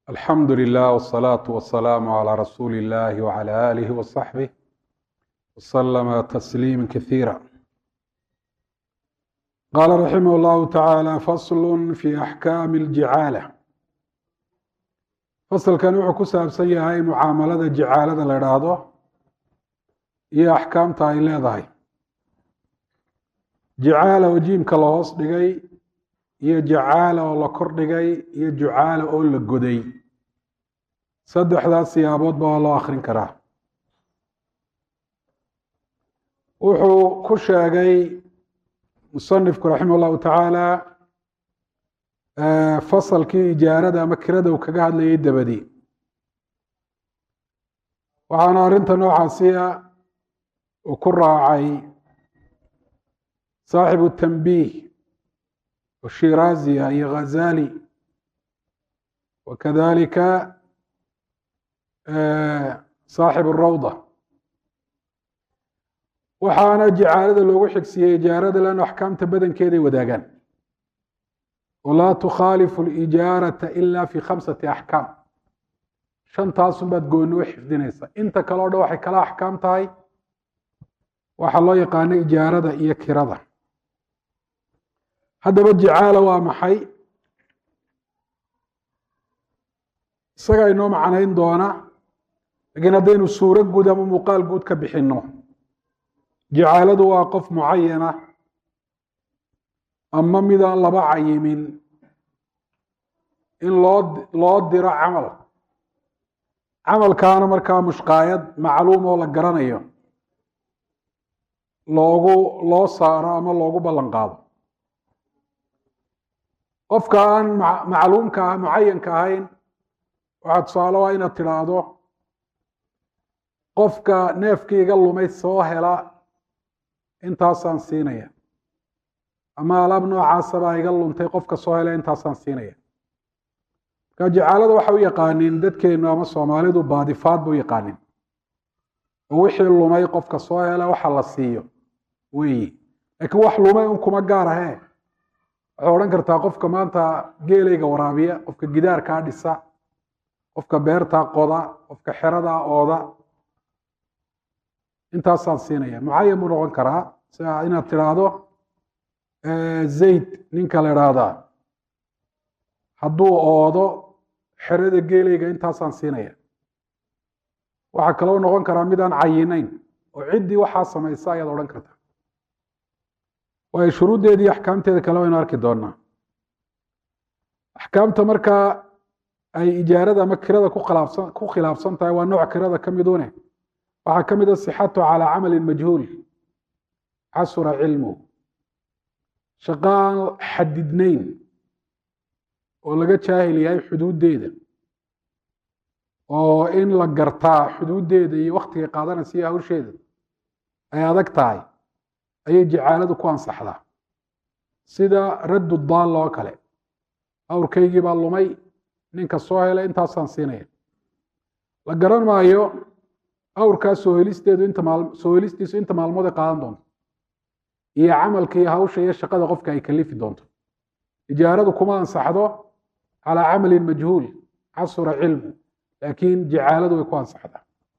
alxamdu lilah wsalaatu wasalaamu calaa rasuuli illahi wcala aalihi wasaxbih wasalama tasliima kasiira qaala raximah llahu tacaala faslu fi axkaami aljicaala fasalkan wuxuu ku saabsan yahay mucaamalada jicaalada la idhaahdo iyo axkaamta ay leedahay jicaala oo jiimka la hoos dhigay iyo jacaala oo la kor dhigay iyo jucaala oo la goday saddexdaas siyaaboodba waa loo akhrin karaa wuxuu ku sheegay musanifku raximah llahu tacaala fasalkii ijaarada ama kirada uu kaga hadlayay dabadi waxaana arrinta noocaasiya uu ku raacay saaxibu tanbiih shiraziya iyo ghazali wakadalika saaxib rawda waxaana jicaalada loogu xigsiiyey ijaarada leanno axkaamta badankeeday wadaagaan walaa tukhaalifu lijaarata ila fi khamsati axkaam shantaasun baad gooni u xifdinaysa inta kale o dhan waxay kala axkaam tahay waxaa loo yaqaano ijaarada iyo kirada haddaba jicaala waa maxay isagaa inoo macnayn doona laakiin haddaynu suuro guud ama muuqaal guud ka bixinno jicaaladu waa qof mucayana ama midaan laba cayimin in loo loo diro camal camalkaana markaa mushqaayad macluum oo la garanayo loogu loo saaro ama loogu ballan qaado qofka aan macluumka ah mucayanka ahayn waxaa tusaale waa inaad tidhaahdo qofka neefkii iga lumay soo hela intaasaan siinaya ama alaab noocaasabaa iga luntay qofka soo hela intaasaan siinaya marka jacaalada waxa u yaqaanin dadkeenu ama soomaalidu baadifaad ba u yaqaanin oo wixii lumay qofka soo hela waxa la siiyo weyi laakiin wax lumay un kuma gaar ahee waxay odhan kartaa qofka maanta geelayga waraabiya qofka gidaarkaa dhisa qofka beertaa qoda qofka xeradaa ooda intaasaan siinaya mucayan buu noqon karaa sida inaad tidhaahdo zayd ninka la idhaahdaa hadduu oodo xerada geelayga intaasaan siinaya waxaa kaloo noqon karaa midaan cayinayn oo ciddii waxaa samaysa ayaad odhan kartaa waayo shuruuddeeda iyo axkaamteeda kale waynu arki doonaa axkaamta markaa ay ijaarada ama kirada ku khilaafsan ku khilaafsan tahay waa nooc kirada ka midune waxaa ka mid a sixatu calaa camalin majhuul casura cilmuhu shaqo aan xadidnayn oo laga jaahil yahay xuduuddeeda oo in la gartaa xuduuddeeda iyo waktigay qaadanaysa iyo hawsheeda ay adag tahay ayay jicaaladu ku ansaxdaa sida raddu daalla oo kale awrkaygii baa lumay ninka soo helay intaasaan siinaya la garan maayo awrkaas soo helisteedu inta maal soo helistiisu inta maalmood ay qaadan doonto iyo camalka iyo hawsha iyo shaqada qofka ay kalifi doonto ijaaradu kuma ansaxdo calaa camalin majhuul casura cilmu laakiin jicaaladu way ku ansaxdaa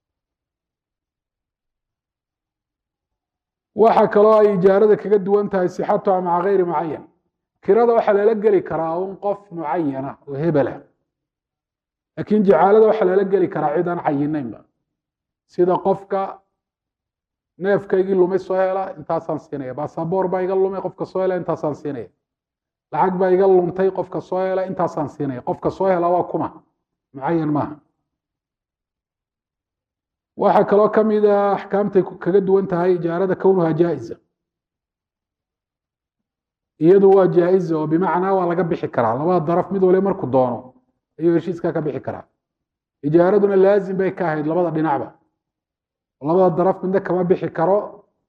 waxa kaloo ay ijaarada kaga duwan tahay sixatuha maca gayri mucayan kirada waxaa lala geli karaa un qof mucayana oo hebelah laakiin jicaalada waxaa lala geli karaa cid aan cayinaynba sida qofka neefkaygii lumay soo hela intaasaan siinaya basaboor baa iga lumay qofka soo hela intaasaan siinaya lacag baa iga luntay qofka soo hela intaasaan siinaya qofka soo hela waa kuma mucayan maaha waxaa kaloo ka mid a axkaamtay kaga duwan tahay ijaarada kownuha jaa'iza iyadu waa jaa'iza oo bimacnaa waa laga bixi karaa labada daraf mid waliba markuu doono ayuu heshiiskaa ka bixi karaa ijaaraduna laazim bay ka ahayd labada dhinacba labada daraf midna kama bixi karo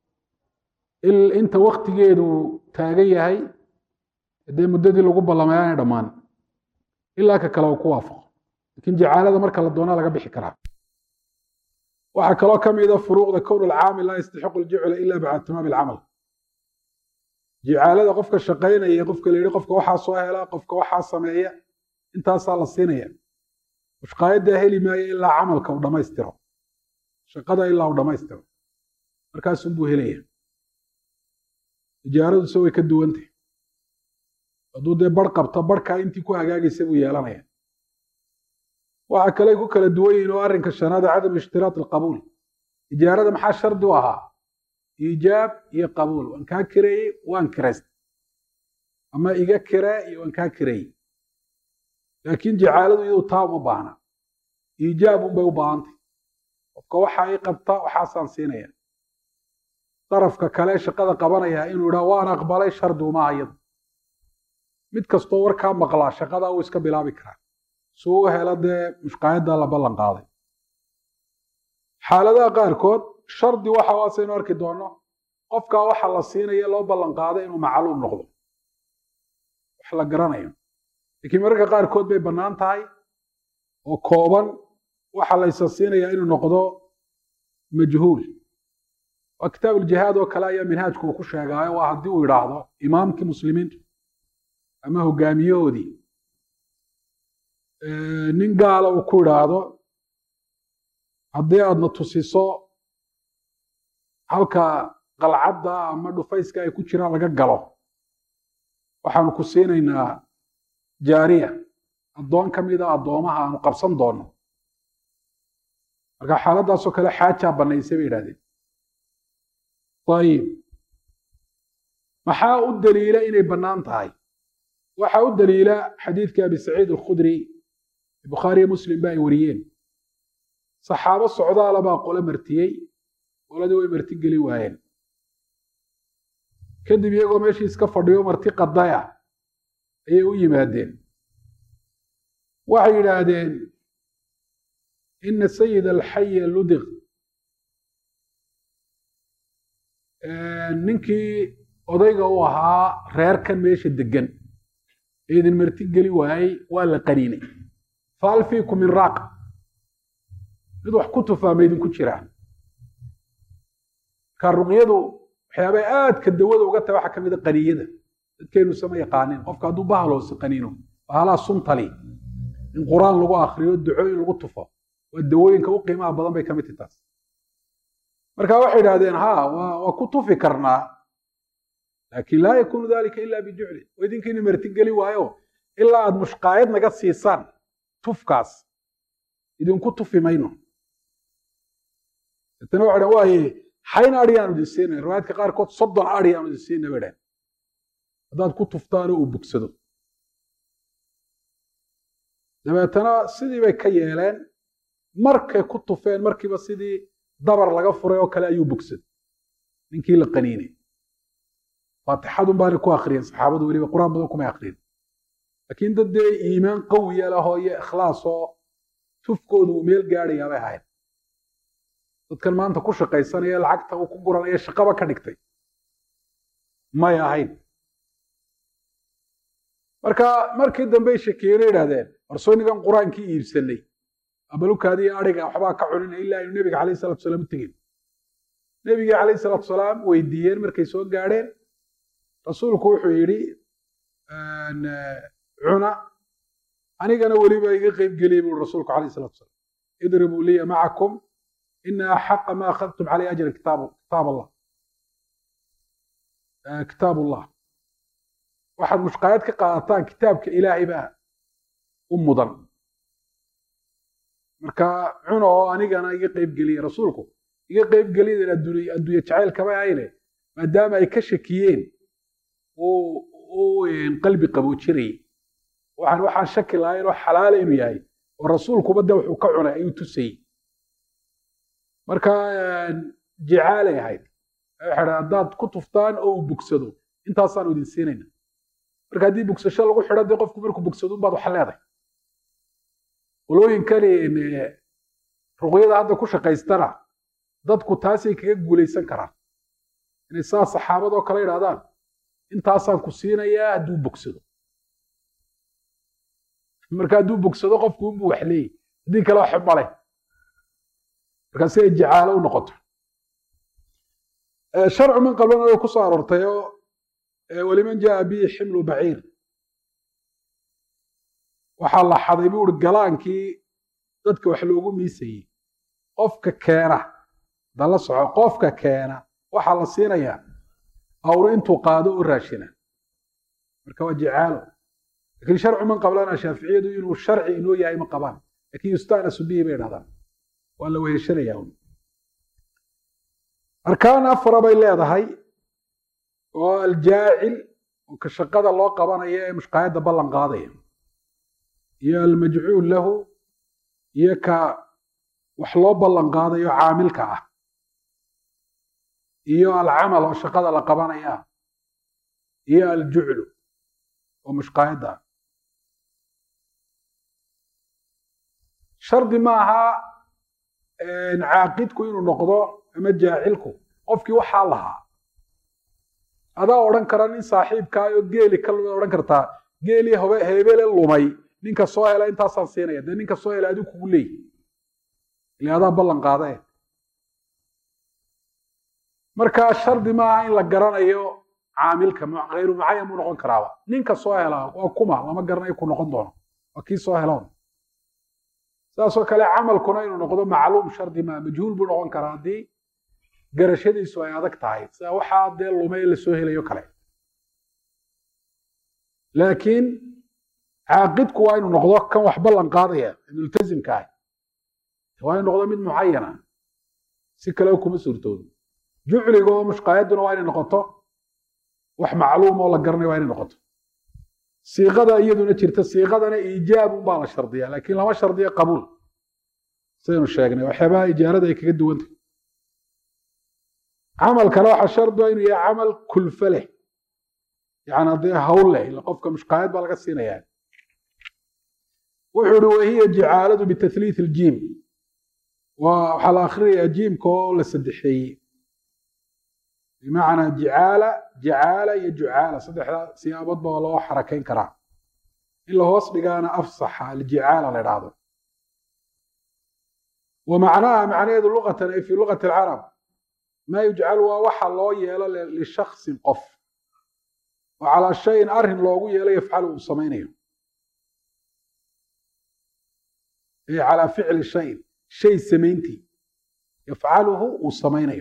inta waktigeedu taagan yahay dee muddadii lagu ballamay aanay dhammaan ilaa ka kale uu ku waafaqo lakiin jacaalada marka la doonaa laga bixi karaa waxaa kaloo ka mida furuuqda kown alcaamil laa yastaxiqu ljicla ila bacda tamaami alcamal jicaalada qofka shaqaynaya qofka la yihi qofka waxaa soo hela qofka waxaa sameeya intaasaa la siinaya mushqaayaddaa heli maayo ilaa camalka uu dhammaystiro shaqada ilaa uu dhammaystiro markaasunbuu helaya ijaaraduse way ka duwantah hadduu dee bar qabto barhkaa intii ku hagaagaysa buu yeelanaya waxa kale ku kala duwan yihin oo arrinka shanaada cadam ishtiraat alqabuul ijaarada maxaa shardi u ahaa iijaab iyo qabuul waan kaa kireeyey waan kiraysta ama iga kiree iyo waan kaa kireeyey laakiin jacaaladu iyadu taa uma baahna iijaab unbay u baahantay qofka waxa i qabta waxaasaan siinaya darafka kale shaqada qabanaya inuu idhaa waan aqbalay shardi uma ayadu mid kastoo warkaa maqlaa shaqadaa uu iska bilaabi karaa si uu helo dee mushqaayaddaa la ballan qaaday xaaladaha qaarkood shardi waxa waasaynu arki doonno qofkaa waxa la siinaya loo ballan qaaday inuu macluum noqdo wax la garanayo laakiin mararka qaarkood bay bannaan tahay oo kooban waxa laysa siinayaa inuu noqdo majhuul waa kitaab uljihaad oo kale ayaa minhaajku uu ku sheegaayo waa haddii uu idhaahdo imaamkii muslimiintu ama hogaamiyahoodii nin gaala uu ku idhaahdo haddii aadna tusiso halka qalcadda ama dhufayska ay ku jiraan laga galo waxaanu ku siinaynaa jaariya addoon ka mida addoomaha aanu qabsan doonno marka xaaladdaasoo kale xaajaa bannaysay bay yidhahdeen ayib maxaa u daliila inay bannaan tahay waxaa u daliila xadiidka abi saciid alkhudri bukhaariyo muslim ba ay wariyeen saxaabo socdaala baa qole martiyey qoladii way marti geli waayeen kadib iyagoo meeshii iska fadhiyo marti qadaya ayay u yimaadeen waxay yidhaahdeen ina sayid alxaya ludiq ninkii odayga u ahaa reerkan meesha degan ee idin marti geli waayey waa la qaniinay faal fiikum min raaqa mid wax ku tufaama idinku jiraa marka ruqyadu waxyaabay aadka dawada uga tahay waxaa ka mida qaniyada dadkaynu sama yaqaanin qofka hadduu bahaloose qaniino bahalaa suntali in qur-aan lagu akriyo ducooyin lagu tufo waa dawooyinka u qiimaha badan bay ka mid tahi taas marka waxay idhahdeen ha waa ku tufi karnaa laakin laa yakunu dalika ila bijuclin oo idinkiina marti geli waayo ilaa aad mushqaayad naga siisaan tufkaas idinku tufi mayno deetana waxay dhahen waaye xayn adhi aanu idin siinay riwaayadka qaarkood soddon adhi aanu idin siinay bay dhahen haddaad ku tuftaanoo uu bogsado dabeetana sidii bay ka yeeleen markay ku tufeen markiiba sidii dabar laga furay oo kale ayuu bogsaday ninkii la qaniinay faatixadun baanay ku akriyeen saxaabadu weliba qur-aan badan kumay akriyin laakiin dad dee iimaan qawiya lahoo iyo ikhlaas oo tufkoodu uu meel gaadhayaa bay ahayd dadkan maanta ku shaqaysanaya lacagta uu ku guranaya shaqaba ka dhigtay may ahayn marka markii dambey shakeeyena yidhahdeen warsooynigan qur-aankii iibsanay abalukaadiiyo adhiga waxbaa ka cunina ilaa aynu nebiga calayhi salatu salaam u tegin nebigii calayhi salatu salaam weydiiyeen markay soo gaadheen rasuulku wuxuu yidhi cuna anigana weliba iga qeyb geliyay buu rasuulku calayhi salatu salaam idribuu liya macakum ina axaqa ma akhadtum caleyh ajra kitaab kitaab allah kitaab ullah waxaad mushqaayad ka qaadataan kitaabka ilaahay baa u mudan marka cuna oo anigana iga qeyb geliya rasuulku iga qeyb geliyadan adduunya adduunye jacayl kama ahayne maadaama ay ka shakiyeen uu qalbi qaboojinayay waxaan waxaan shaki lahayn oo xalaala inuu yahay oo rasuulkuba de wuxuu ka cunay ayuu tusayey marka jicaalay ahayd waxay haddaad ku tuftaan oo uu bogsado intaasaanu idin siinayna marka haddii bogsasho lagu xidho dee qofku markuu bogsado unbaad wax leedahay qolooyinkani ruqyada hadda ku shaqaystana dadku taasay kaga guulaysan karaan inay saa saxaabadoo kale idhahdaan intaasaan ku siinayaa hadduu bogsado marka hadduu bogsado qofku unbuu wax leeyay haddii kale wax male marka si ay jacaalo u noqoto sharcu man qablana way ku soo aroortay oo waliman jaa bihi ximlu baciir waxaa la xaday buu uri galaankii dadka wax loogu miisayey qofka keena dala soco qofka keena waxaa la siinayaa awro intuu qaado u raashina marka waa jicaalo lakin sharcu man qablana shaaficiyadu inuu sharci inoo yahay ma qabaan lakin yustanasu bihi bay dhahdaan waa la weheshanaya arkaan afara bay leedahay oo aljaacil oo ka shaqada loo qabanayo ee mushqaayadda ballan qaadaya iyo almajcuul lahu iyo ka wax loo ballan qaadayo caamilka ah iyo alcamal oo shaqada la qabanaya iyo aljuclu oo mushqaayadda ah shardi ma aha caaqidku inuu noqdo ama jaacilku qofkii waxaa lahaa adaa odhan kara nin saaxiibkaayo geeli ka odhan kartaa geelii hobe heebele lumay ninka soo hela intaasaan siinaya dee ninka soo hela adigu kugu leeyi ile adaa ballan qaadae marka shardi maaha in la garanayo caamilka hayru mucayan buu noqon karaaba ninka soo helaa waa kuma lama garanayo ku noqon doono waa kii soo heloon saasoo kale camalkuna inuu noqdo macluum shardi maa majhuul buu noqon karaa haddii garashadiisu ay adag tahay sida waxaa dee lumay lasoo helayo kale laakiin caaqidku waa inuu noqdo kan wax ballan qaadaya multazimka ah waa inuu noqdo mid mucayana si kale kuma suurtoodo jucliga oo mushqaayadduna waa inay noqoto wax macluum oo la garanayo waa inay noqoto siiqada iyaduna jirta siiqadana iijaabun baa la shardiya laakiin lama shardiyo qabuul sidaynu sheegnay waxyaabaha ijaarada ay kaga duwantay camalkana waxaa shardiga inuu yahay camal kulfe leh yani haddee hawl leh ila qofka mushqaayad baa laga siinayaa wuxuu ihi wahiya jicaaladu bitatliith iljiim waxaa la akrinayaa jiimka oo la saddexeeyey bimacnaa jicaala jacaala iyo jucaala saddexda siyaaboodba waa loo xarakayn karaa in la hoos dhigaana afsaxa aljicaala la idhaahdo wa macnaha macnaheedu luqatan ay fii luqati alcarab maa yujcalu waa waxa loo yeelo lishaksin qof oo calaa shayin arrin loogu yeelo yafcalu uu samaynayo ay calaa ficli shayin shay samayntii yafcaluhu uu samaynayo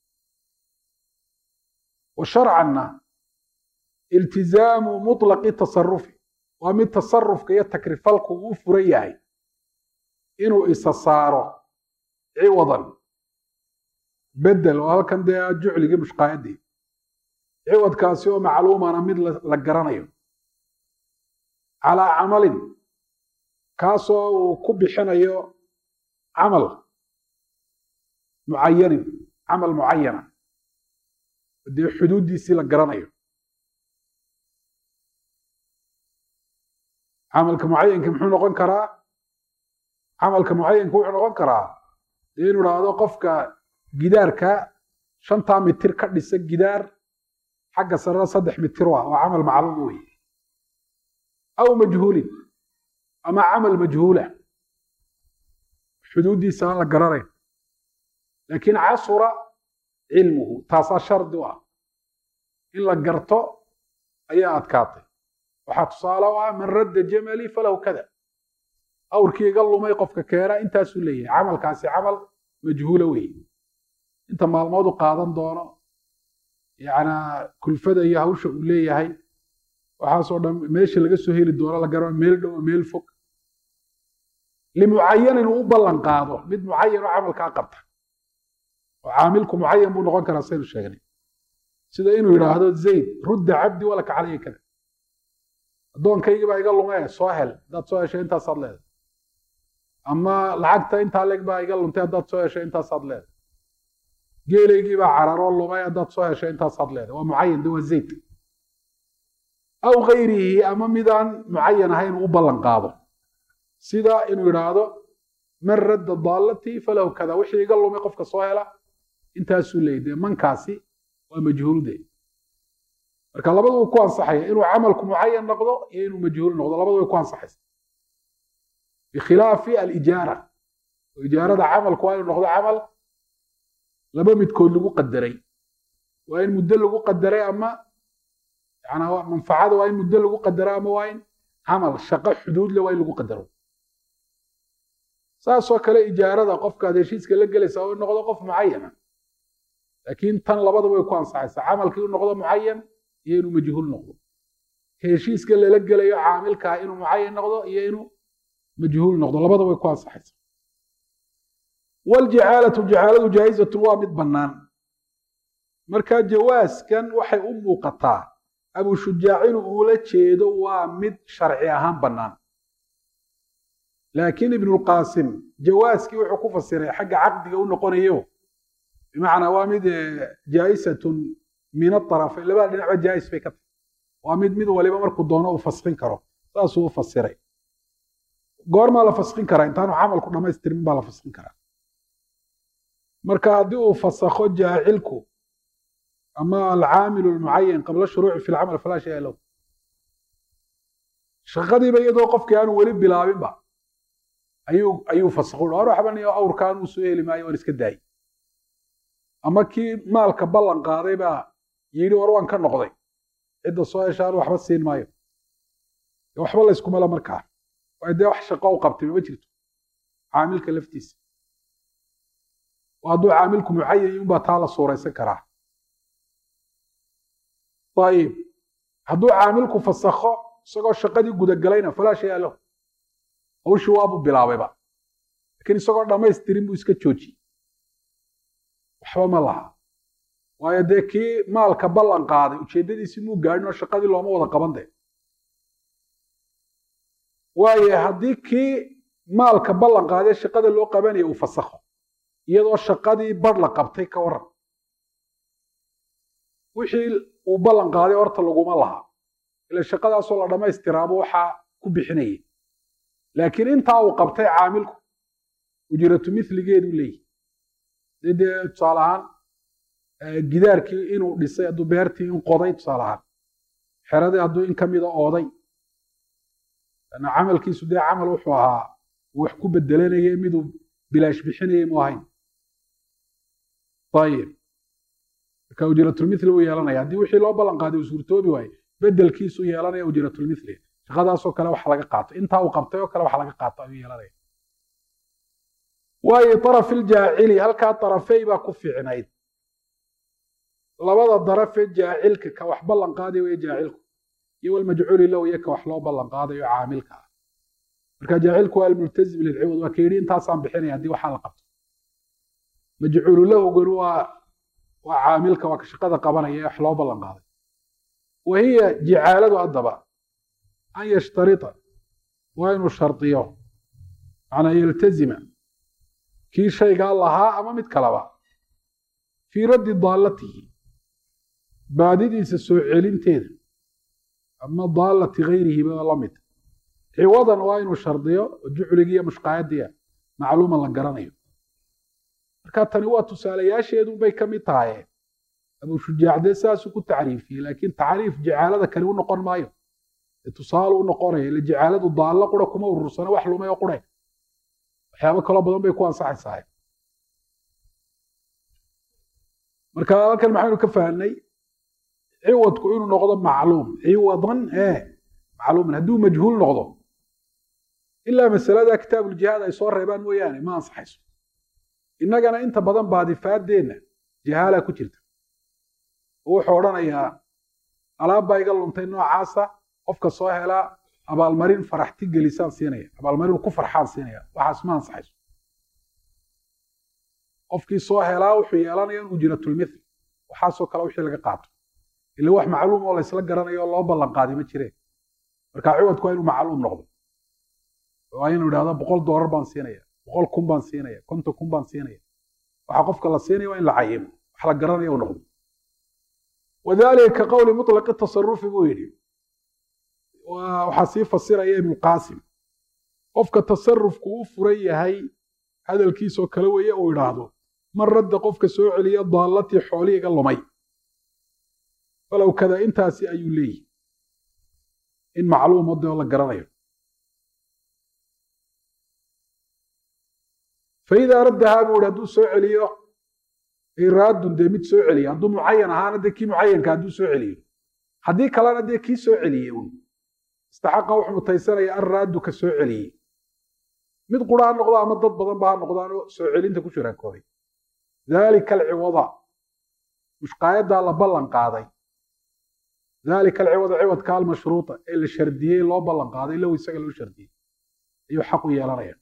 wa sharcanna iltizaamu muطlaqi tasarufi waa mid tasarufka iyo takrifalku uu furan yahay inuu isa saaro ciwadan bedel oo halkan dee jucligii mushqaayaddii ciwadkaasi oo macluumana mid la garanayo calaa camalin kaasoo uu ku bixinayo camal mucayanin camal mucayana dee xuduuddiisii la garanayo camalka mucayanka muxuu noqon karaa camalka mucayanka wuxuu noqon karaa dee inu idhaahdo qofka gidaarka shantaa mitir ka dhisa gidaar xagga sarena saddex mitir waa waa camal macluum wey aw majhuulin ama camal majhuula xuduuddiisa aan la garanayn laakiin casura cilmuhu taasaa shardi u ah in la garto ayaa adkaatay waxaa tusaale u ah man radda jamalii falahu kada awrkii iga lumay qofka keena intaasuu leeyahay camalkaasi camal majhuula weeye inta maalmood u qaadan doono yacnaa kulfada iyo hawsha uu leeyahay waxaasoo dhan meesha laga soo heli doono la garano meel dhow meel fog limucayanin uu u ballan qaado mid mucayan oo camalkaa qabta oo caamilku mucayan buu noqon karaa saynu sheegnay sida inuu yidhaahdo zayd rudda cabdi walaka calaya kada addoonkaygii baa iga lumee soo hel haddaad soo heshay intaasaad leedahay ama lacagta intaa leeg baa iga luntay haddaad soo heshay intaasaad leedahay geelaygii baa cararoo lumay haddaad soo heshay intaasaad leedahay waa mucayan de waa zayd aw kayrihi ama midaan mucayan ahayn uu u ballan qaado sida inuu yidhaahdo man radda daalatii falahu kada wixii iga lumay qofka soo hela intaasuu leeyay dee mankaasi waa majhuulde marka labadu way ku ansaxaya inuu camalku mucayan noqdo iyo inuu majhuul noqdo labadu way ku ansaxaysa bikhilaafi alijaara oo ijaarada camalku waa inuu noqdo camal laba midkood lagu qadaray waa in muddo lagu qadaray ama yana manfacada waa in muddo lagu qadaro ama waa in camal shaqo xuduudle waa in lagu qadaro saasoo kale ijaarada qofkaad heshiiska la gelaysa oo noqdo qof mucayana laakiin tan labadaba way ku ansaxaysaa camalkii u noqdo mucayan iyo inuu majhuul noqdo ka heshiiska lala gelayo caamilkaa inuu mucayan noqdo iyo inuu majhuul noqdo labadaba way ku ansaxaysaa waljacaalatu jacaaladu jaa'izatun waa mid bannaan marka jawaaskan waxay u muuqataa abu shujaac inuu uula jeedo waa mid sharci ahaan bannaan laakiin ibnulqaasim jawaaskii wuxuu ku fasiray xagga caqdiga u noqonayo bimacnaa waa mid jaa'isatun min aarafayn labada dhinacba jaa'is bay ka tahay waa mid mid waliba markuu doono uu faskin karo saasuu u fasiray goormaa la faskin karaa intaanu camalku dhammaystirmin baa la faskin karaa marka haddii uu fasakho jaacilku ama alcaamilu lmucayan qabla shuruuci fi lcamal falaa shaya lahu shaqadiiba iyadoo qofkii aanu weli bilaabinba ayuu ayuu fasakho war waxban iyo awrkaan uu soo heli maayo waan iska daayey ama kii maalka ballan qaaday baa yidhi war waan ka noqday cidda soo heshaan waxba siin maayo waxba layskumala markaa waayo dee wax shaqo u qabtay mama jirto caamilka laftiisa hadduu caamilku mucayan yunbaa taa la suuraysan karaa ayib hadduu caamilku fasakho isagoo shaqadii gudagalayna falaa shaya lahu hawshii waabuu bilaabayba lakiin isagoo dhammaystirin buu iska joojiyey waxba ma laha waayo dee kii maalka ballan qaaday ujeeddadiisii muu gaadhin oo shaqadii looma wada qaban de waayo haddii kii maalka ballan qaaday shaqada loo qabanaya uu fasakho iyadoo shaqadii bar la qabtay ka waran wixii uu ballan qaaday horta laguma laha ila shaqadaasoo la dhammaystiraaba waxaa ku bixinayay laakiin intaa uu qabtay caamilku ujratu miligeedu leeyihi dee tusaale ahaan gidaarkii inuu dhisay hadduu beertii in qoday tusaale ahaan xeradii hadduu in ka mida ooday ana camalkiisu dee camal wuxuu ahaa wax ku bedelanaya miduu bilaash bixinayay mu ahayn ayib marka ujratulmithli uu yeelanaya haddii wixii loo ballan qaaday uu suurtoobi waaye bedelkiisu yeelanaya ujratulmithli shaqadaasoo kale wax laga qaato intaa uu qabtay oo kale wax laga qaato ayuu yeelanaya waayo darafiljaacili halkaa darafey baa ku fiicnayd labada darafe jaacilka ka wax ballan qaadayo weye jaacilku iyo walmajcuuli lahu iyo ka wax loo ballan qaadayo caamilka ah marka jaacilku waa almultazim lilciwad waa ka yidhi intaasaan bixinaya haddii waxaa la qabto majcuulu lahuganu waa waa caamilka waa ka shaqada qabanaya ee wax loo ballan qaaday wa hiya jicaaladu haddaba an yashtarita waa inuu shardiyo macnaa yaltazima kii shaygaa lahaa ama mid kaleba fii raddi daallatihi baadidiisa soo celinteeda ama daallati gayrihiba la mid ciwadan waa inuu shardiyo oo jucligiiyo mushqaayadiya macluuman la garanayo marka tani waa tusaalayaasheedun bay ka mid tahaye abuu shujaacdee saasuu ku tacriifiyey laakiin tacriif jacaalada kale u noqon maayo ee tusaale u noqonaya ile jacaaladu daallo qura kuma urursana wax lumay oo qure waxyaabo kaloo badan bay ku ansaxaysahay marka halkan maxaynu ka fahnay ciwadku inuu noqdo macluum ciwadan ee macluuman hadduu majhuul noqdo ilaa masalada kitaabuljihaad ay soo reebaan mooyaane ma ansaxayso innagana inta badan baadifaaddeenna jahaala ku jirta oo wuxuu odhanayaa alaab baa iga luntay noocaasa qofka soo helaa abaalmarin faraxti gelisaan siinaya abaalmarin ku farxaan siinaya waxaas ma ansaxayso qofkii soo helaa wuxuu yeelanaya in ujratulmithl waxaasoo kale wixii laga qaato ila wax macluum oo laysla garanayo oo loo ballan qaaday ma jireen marka ciwadku waa inuu macluum noqdo waa inuu idhahdo boqol doolar baan siinaya boqol kun baan siinaya konton kun baan siinaya waxa qofka la siinaya waa in la cayimo wax la garanaya u noqdo wadalika ka qowli mutlaqi tasarufi buu yidhi waxaa sii fasiraya ibnuqaasim qofka tasarufku u furan yahay hadalkiisoo kale weeye uu idhaahdo man radda qofka soo celiya daallatii xoolii iga lumay falow kada intaasi ayuu leeyihi in macluum ode oo la garanayo faidaa raddahaa buu ihi hadduu soo celiyo iraadun dee mid soo celiya hadduu mucayan ahaana dee kii mucayanka hadduu soo celiyo haddii kalena dee kii soo celiyey un istaxaqa wuxuu mutaysanaya an raaddu ka soo celiyey mid qura ha noqdo ama dad badan ba ha noqdaanoo soo celinta ku shuraakoobay dalika alciwada mushqaayaddaa la ballan qaaday dalika alciwada ciwadka almashruuta ee la shardiyey loo ballan qaaday low isaga loo shardiyey ayuu xaq u yeelanaya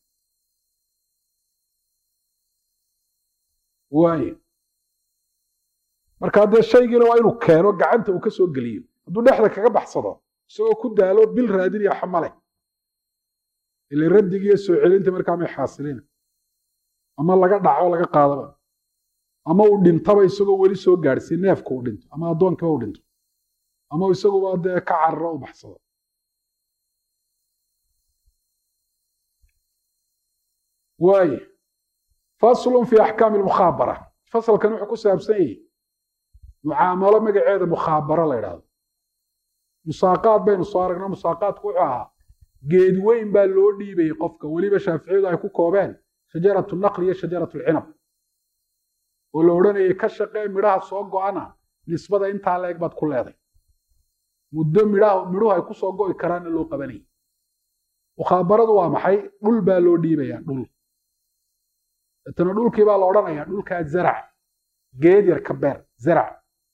waaye marka dee shaygiina waa inuu keeno gacanta uu ka soo geliyo hadduu dhexda kaga baxsado isagoo ku daalo bil raadinaya xamale ile raddigiiyo soo celinta markaa may xaasilina ama laga dhaco laga qaadaba ama uu dhintaba isagoo weli soo gaadhsiin neefka uu dhinto ama addoonkiba uu dhinto ama isaguba dee ka cararo u baxsado waaye faslun fi axkaami lmukhaabara fasalkan wuxuu ku saabsan yahi mucaamalo magaceeda mukhaabaro la ydhahdo musaaqaad baynu soo aragna musaaqaadku wuxuu ahaa geed weyn baa loo dhiibayay qofka weliba shaaficiyadu ay ku koobeen shajaratu naqli iyo shajaratu lcinab oo la odhanayay ka shaqee midhaha soo go-ana nisbada intaa leeg baad ku leeday muddo midhaha midhuhu ay ku soo go'i karaanna loo qabanayay mukhaabaradu waa maxay dhul baa loo dhiibayaa dhul deetana dhulkii baa la odhanayaa dhulkaa zarac geed yar ka beer zarac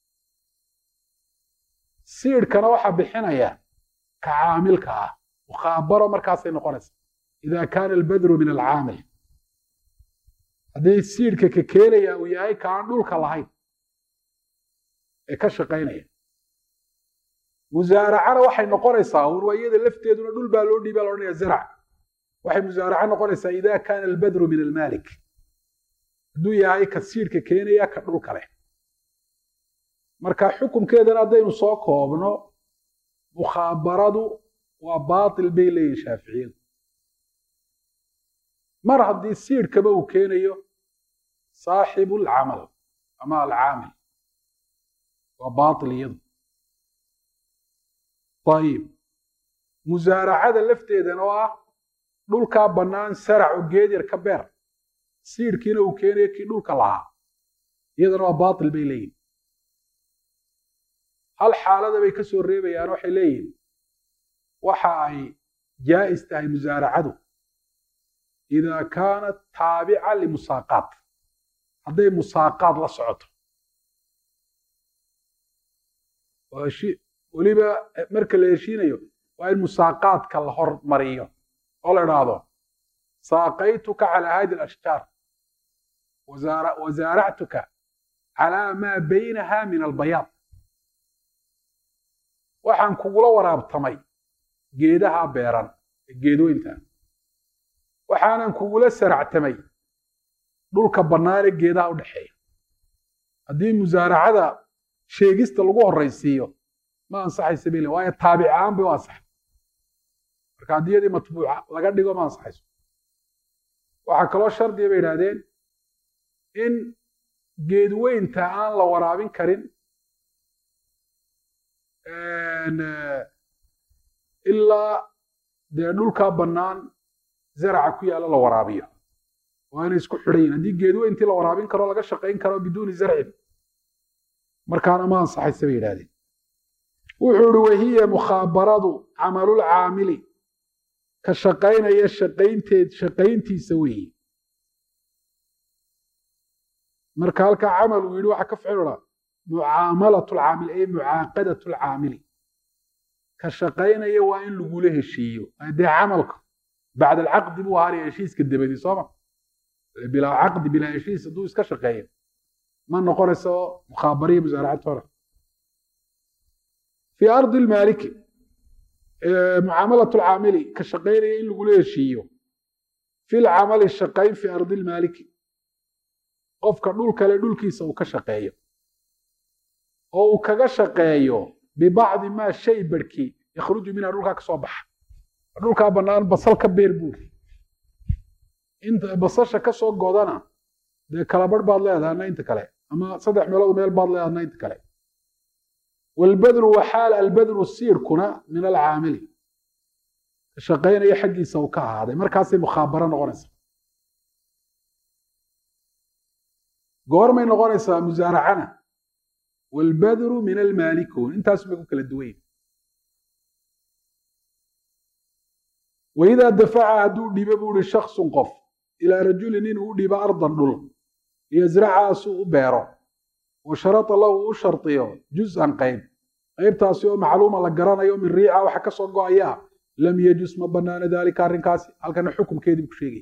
siidhkana waxaa bixinaya ka caamilka ah mukhaabaro markaasay noqonaysa ida kaana albadru min alcaamil haddii siidhka ka keenaya uu yahay ka aan dhulka lahayn ee ka shaqaynaya musaaracana waxay noqonaysaa un waa iyada lafteeduna dhul baa loo dhiiba la odhanaya zarac waxay musaaraco noqonaysaa ida kaana albadru min almaalik hadduu yahay ka siidhka keenaya ka dhulka leh marka xukunkeedana haddaynu soo koobno mukhaabaradu waa baatil bay leeyihin shaaficiyadu mar haddii siidhkaba uu keenayo saaxibu alcamal ama alcaamil waa baatil iyadu ayib musaaracada lafteedana oo ah dhulkaa bannaan saracu geed yar ka beer siidhkiina uu keenayo kii dhulka lahaa iyadana waa baatil bay leeyihin hal xaalada bay ka soo reebayaan waxay leeyihin waxa ay jaa'is tahay musaaracadu idaa kaanat taabica limusaaqaat hadday musaaqaad la socoto weliba marka la heshiinayo waa in musaaqaadka la hormariyo oo la idhaahdo saaqaytuka calaa hadi alashjaar wasaaractuka calaa maa baynaha min albayaad waxaan kugula waraabtamay geedaha beeran ee geedweynta waxaanan kugula saractamay dhulka bannaanee geedaha u dhexeeya haddii musaaracada sheegista lagu horraysiiyo ma ansaxaysa bay le waayo taabic ahaan bay u ansaxay marka haddii yadii matbuuca laga dhigo ma ansaxayso waxaa kaloo shardiya bay idhahdeen in geedweynta aan la waraabin karin ilaa dee dhulkaa bannaan zaraca ku yaalla la waraabiyo waa inay isku xidhan yihin haddii geedweyntii la waraabin karo laga shaqayn karo biduuni zarcin markaana ma ansaxaysa bay yidhahdeen wuxuu ihi wahiya mukhaabaradu camalulcaamili ka shaqaynaya shaqaynteed shaqayntiisa weeye marka halkaa camal uu yidhi waxaa ka ficilodha mucaamalat lcaamil ay mucaaqadat lcaamili ka shaqaynaya waa in lagula heshiiyo dee camalka bacd alcaqdi buu ahaanaya heshiiska dabadi sooma bilaa caqdi bilaa heshiis hadduu iska shaqeeyo ma noqonayso mukhaabariya musaaracad hore fi ardi lmaaliki mucaamalat lcaamili ka shaqaynaya in lagula heshiiyo fi lcamali shaqayn fi ardi lmaaliki qofka dhul kale dhulkiisa uu ka shaqeeyo oo uu kaga shaqeeyo bibacdi maa shay barhkii yakhruju minha dhulkaa ka soo baxa dhulkaa bannaan basal ka beer buuri inta basasha ka soo godana dee kalabarh baad leedahay adna inta kale ama saddex meelood meel baad leedahay adna inta kale waalbadru waxaal albadru siirkuna min alcaamili ka shaqaynaya xaggiisa uu ka ahaaday markaasay mukhaabaro noqonaysa goormay noqonaysaa musaaracana waalbadru min almaalikun intaas bay ku kala duwan yihin waidaa dafaca hadduu dhiibo buu ihi shaksun qof ilaa rajulin inuu u dhiibo ardan dhul liyasracaha si u beero wa sharata lahu u shardiyo juz'an qayb qaybtaasi oo macluuma la garanayo min riica waxa ka soo go-aya lam yajus ma banaano daalika arrinkaasi halkana xukumkeedii buu ku sheegaya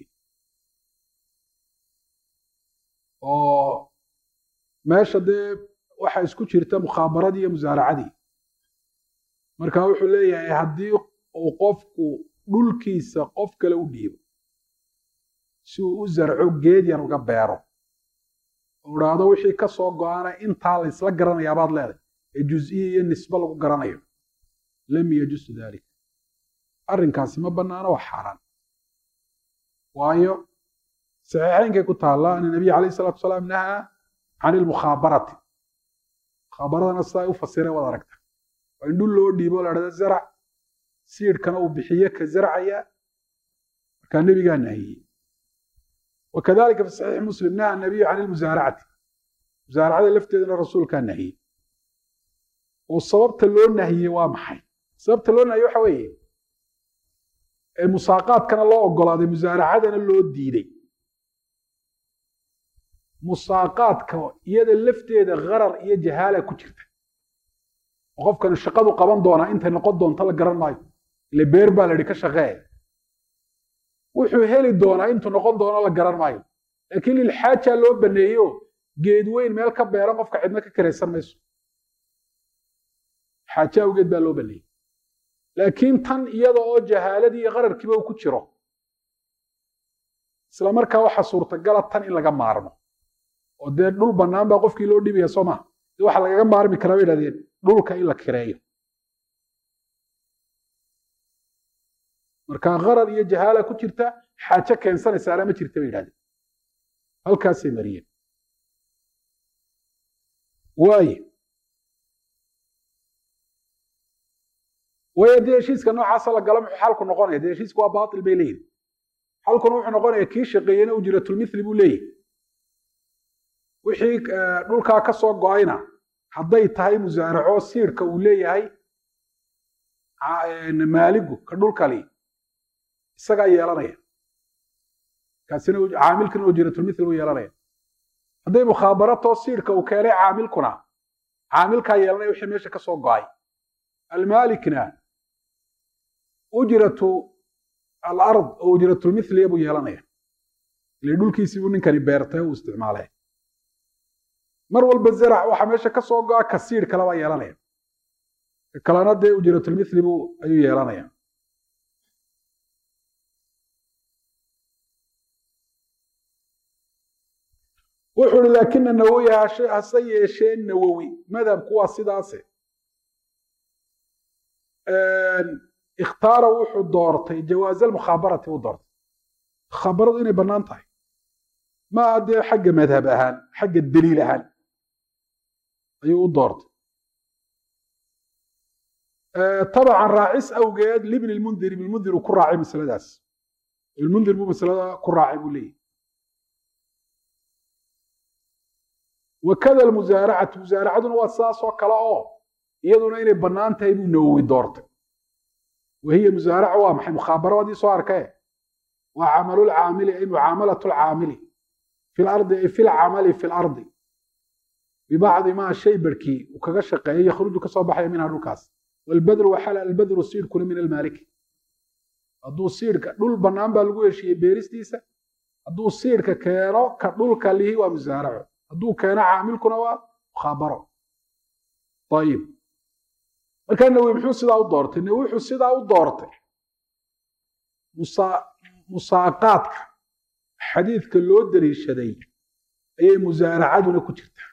oo meesha dee waxa isku jirta mukhaabaradii iyo musaaracadii marka wuxuu leeyahay haddii uu qofku dhulkiisa qof kale u dhiibo si uu u zarco geed yar uga beero oo idhaahdo wixii ka soo go-ana intaa la isla garanayaabaad leedahay ee juz-iya iyo nisbe lagu garanayo lam yajusu dalik arrinkaasi ma bannaano waa xaaraan waayo saxiixaynkay ku taalla ana nabiy calayh salatu salaam nahaa can ilmukhaabarati mukhaabaradana sidaa u fasireen waad aragta waa in dhul loo dhiibo la dhahda zarac siidhkana uu bixiye ka zarcaya markaa nebigaa nahiyey wakadalika fi saxiixi muslim naha nabiyu can ilmusaaracati musaaracada lafteedana rasuulkaa nahiyey oo sababta loo nahiyey waa maxay sababta loo nahiyey waxa weeye musaaqaadkana loo ogolaaday musaaracadana loo diiday musaaqaadka iyada lafteeda gharar iyo jahaala ku jirta oo qofkani shaqadu qaban doonaa intay noqon doonto la garan maayo ile beer baa la idhi ka shaqee wuxuu heli doonaa intuu noqon doono la garan maayo laakiin lilxaaja loo baneeyo geed weyn meel ka beeran qofka cidna ka karaysan mayso xaaje awgeed baa loo baneeyey laakiin tan iyada oo jahaaladii iyo qararkiiba uu ku jiro isla markaa waxaa suurtagala tan in laga maarmo oo dee dhul bannaan baa qofkii loo dhibaya soo maha de waxa lagaga maarmi karaa bay idhahdeen dhulka in la kireeyo marka qarar iyo jahaala ku jirta xaaje keensanaysaana ma jirta bay yidhahdeen halkaasay mariyeen waaye waayo dee heshiiska noocaasa la gala muxuu xalku noqonaya dee heshiisku waa baatil bay leeyihin xalkuna wuxuu noqonaya kii shaqeeyena ujratulmithli buu leeyahy wixii dhulkaa ka soo go-ayna hadday tahay musaaraco siidhka uu leeyahay maaligu ka dhulkali isagaa yeelanaya kaasina caamilkana ujratulmithli buu yeelanaya hadday mukhaabarato siidhka uu keenay caamilkuna caamilkaa yeelanaya wixii meesha ka soo go-ay almaalikna ujratu alard oo ujratulmithliya buu yeelanaya ile dhulkiisii buu ninkani beertay uu isticmaalay mar walba zarac waxa meesha ka soo go-a kasiir kale baa yeelanaya kalena dee ujratulmithli buu ayuu yeelanaya wuxuu ihi laakina nawowi hase yeeshee nawowi madhabku waa sidaase ikhtaara wuxuu doortay jawaaz almukhaabarati uu doortay mukhaabaradu inay bannaan tahay maaha dee xagga madhab ahaan xagga daliil ahaan ayuu u doortay tabacan raacis awgeed libni lmundir ibnmundir uu ku raacay masaladaas ibnmundir buu masalada ku raacay buu leeyahy wakada almusaaracatu musaaracaduna waa sidaas oo kale oo iyaduna inay bannaan tahay buu nawowi doortay wahiya musaaraca waa maxay mukhaabaraadii soo arkee waa camalulcaamili ay mucaamalatu lcaamili fi lardi ay fi lcamali fi lardi bibacdi maa shay barhkii uu kaga shaqeeyo yakhruju kasoo baxaya minha dhulkaas walbadru waxala albadru siidhkuna min almaaliki hadduu siidhka dhul bannaan baa lagu heshiiyey beeristiisa hadduu siidhka keeno ka dhulka lihi waa musaaraco hadduu keeno caamilkuna waa mukhaabaro ayib markaa nawi muxuu sidaa u doortay nawi wuxuu sidaa u doortay musaaqaadka xadiidka loo daliishaday ayay musaaracaduna ku jirtaa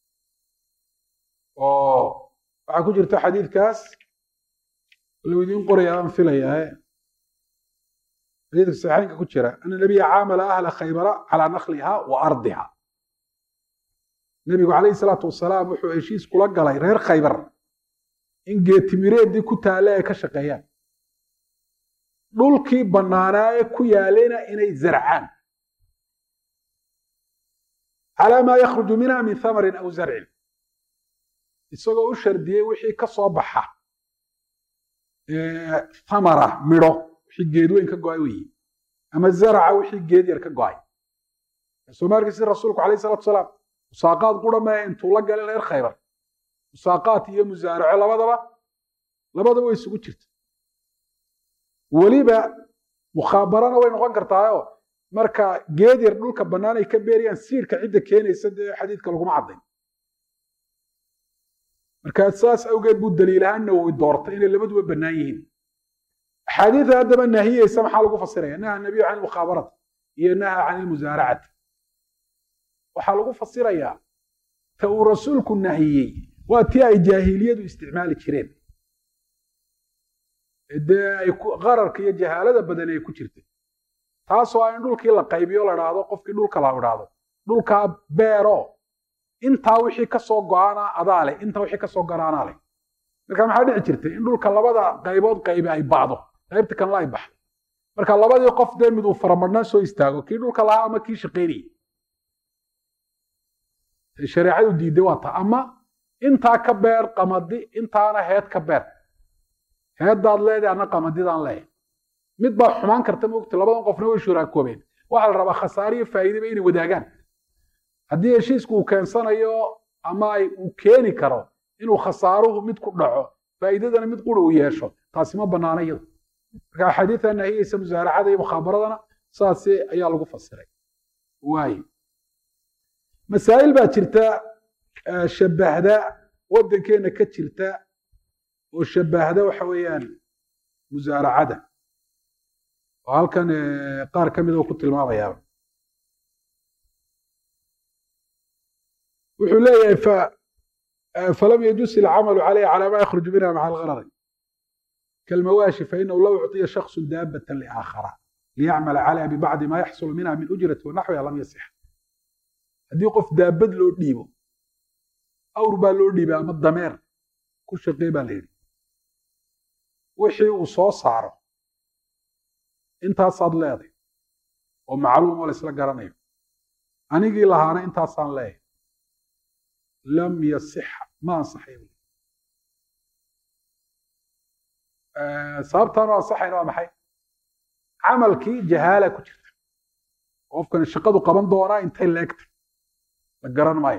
oo waxaa ku jirta xadiidkaas lou idiin qoraya aan filayaa xadiidka saxiixaynka ku jira ana nabiya caamala ahla khaybara calaa nakliha wa ardiha nebigu calayhi salaatu wasalaam wuxuu heshiis kula galay reer khaybar in geetimireeddii ku taale ay ka shaqeeyaan dhulkii bannaanaa ee ku yaalena inay zarcaan calaa maa yakhruju minha min thamarin aw zarcin isagoo u shardiyey wixii ka soo baxa thamara midho wixii geed weyn ka go-ay weeye ama zaraca wixii geed yar ka go-ay soomaalkiisi rasuulku alayh salatu salaam musaaqaad qura maahe intuu la galay reer khaybar musaaqaat iyo musaaraco labadaba labadaba way isugu jirta weliba mukhaabarana way noqon kartaayo marka geed yar dhulka bannaan ay ka beerayaan siirka cidda keenaysa dee xadiidka laguma caddayn markaa saas awgeed buu daliilahaan nawowi doortay inay labaduba bannaan yihiin axaadiida haddaba nahiyeysa maxaa lagu fasiraya naha nabiyu can ilmukhaabarati iyo naha can ilmusaaracati waxaa lagu fasirayaa ta uu rasuulku nahiyey waa tii ay jaahiliyadu isticmaali jireen dee ay qararka iyo jahaalada badan ay ku jirtay taasoo ah in dhulkii la qaybiyo la dhaahdo qofkii dhulka la idhaahdo dhulkaa beero intaa wixii kasoo go-aana adaa leh intaa wixii kasoo garaanaa leh marka maxaa dhici jirtay in dhulka labada qaybood qaybi ay bacdo qaybta kanla ay baxdo marka labadii qof dee mid uu faramadhnaan soo istaago kii dhulka lahaa ama kii shaqaynayay shareecadu diidday waa ta ama intaa ka beer qamadi intaana heed ka beer heeddaad leedahay anna qamadidaan leeyahay mid baa xumaan karta mogta labadan qofna way shuraakoobeen waxaa la rabaa khasaare iyo faa'iidaba inay wadaagaan haddii heshiisku uu keensanayo ama ay uu keeni karo inuu khasaaruhu mid ku dhaco faa'iidadana mid qura uu yeesho taasi ma bannaana iyada marka axaadiida nahiyeysa musaaracada iyo mukhaabaradana saasi ayaa lagu fasiray waaye masaa'il baa jirta shabbahda waddankeenna ka jirta oo shabbahda waxa weeyaan musaaracada oo halkan qaar ka mid oo ku tilmaamayaa wuxuu leeyahay falam yajus ilcamalu calayha calaa ma yakhruju minha maca algarari kalmawaashi fainahu low ucطiya shaksu daabatan liaakhara liyacmala calayha bibacdi ma yaxsulu minha min ujrati wanaxwiha lam yasix haddii qof daabad loo dhiibo awr baa loo dhiibay ama dameer ku shaqee baa la yidhi wixii uu soo saaro intaasaad leeday oo macluum oo la isla garanayo anigii lahaana intaasaan leeyahay lam yasixa ma ansaxay sababtaan u ansaxayna waa maxay camalkii jahaala ku jirta qofkani shaqadu qaban doonaa intay leegtay la garan maayo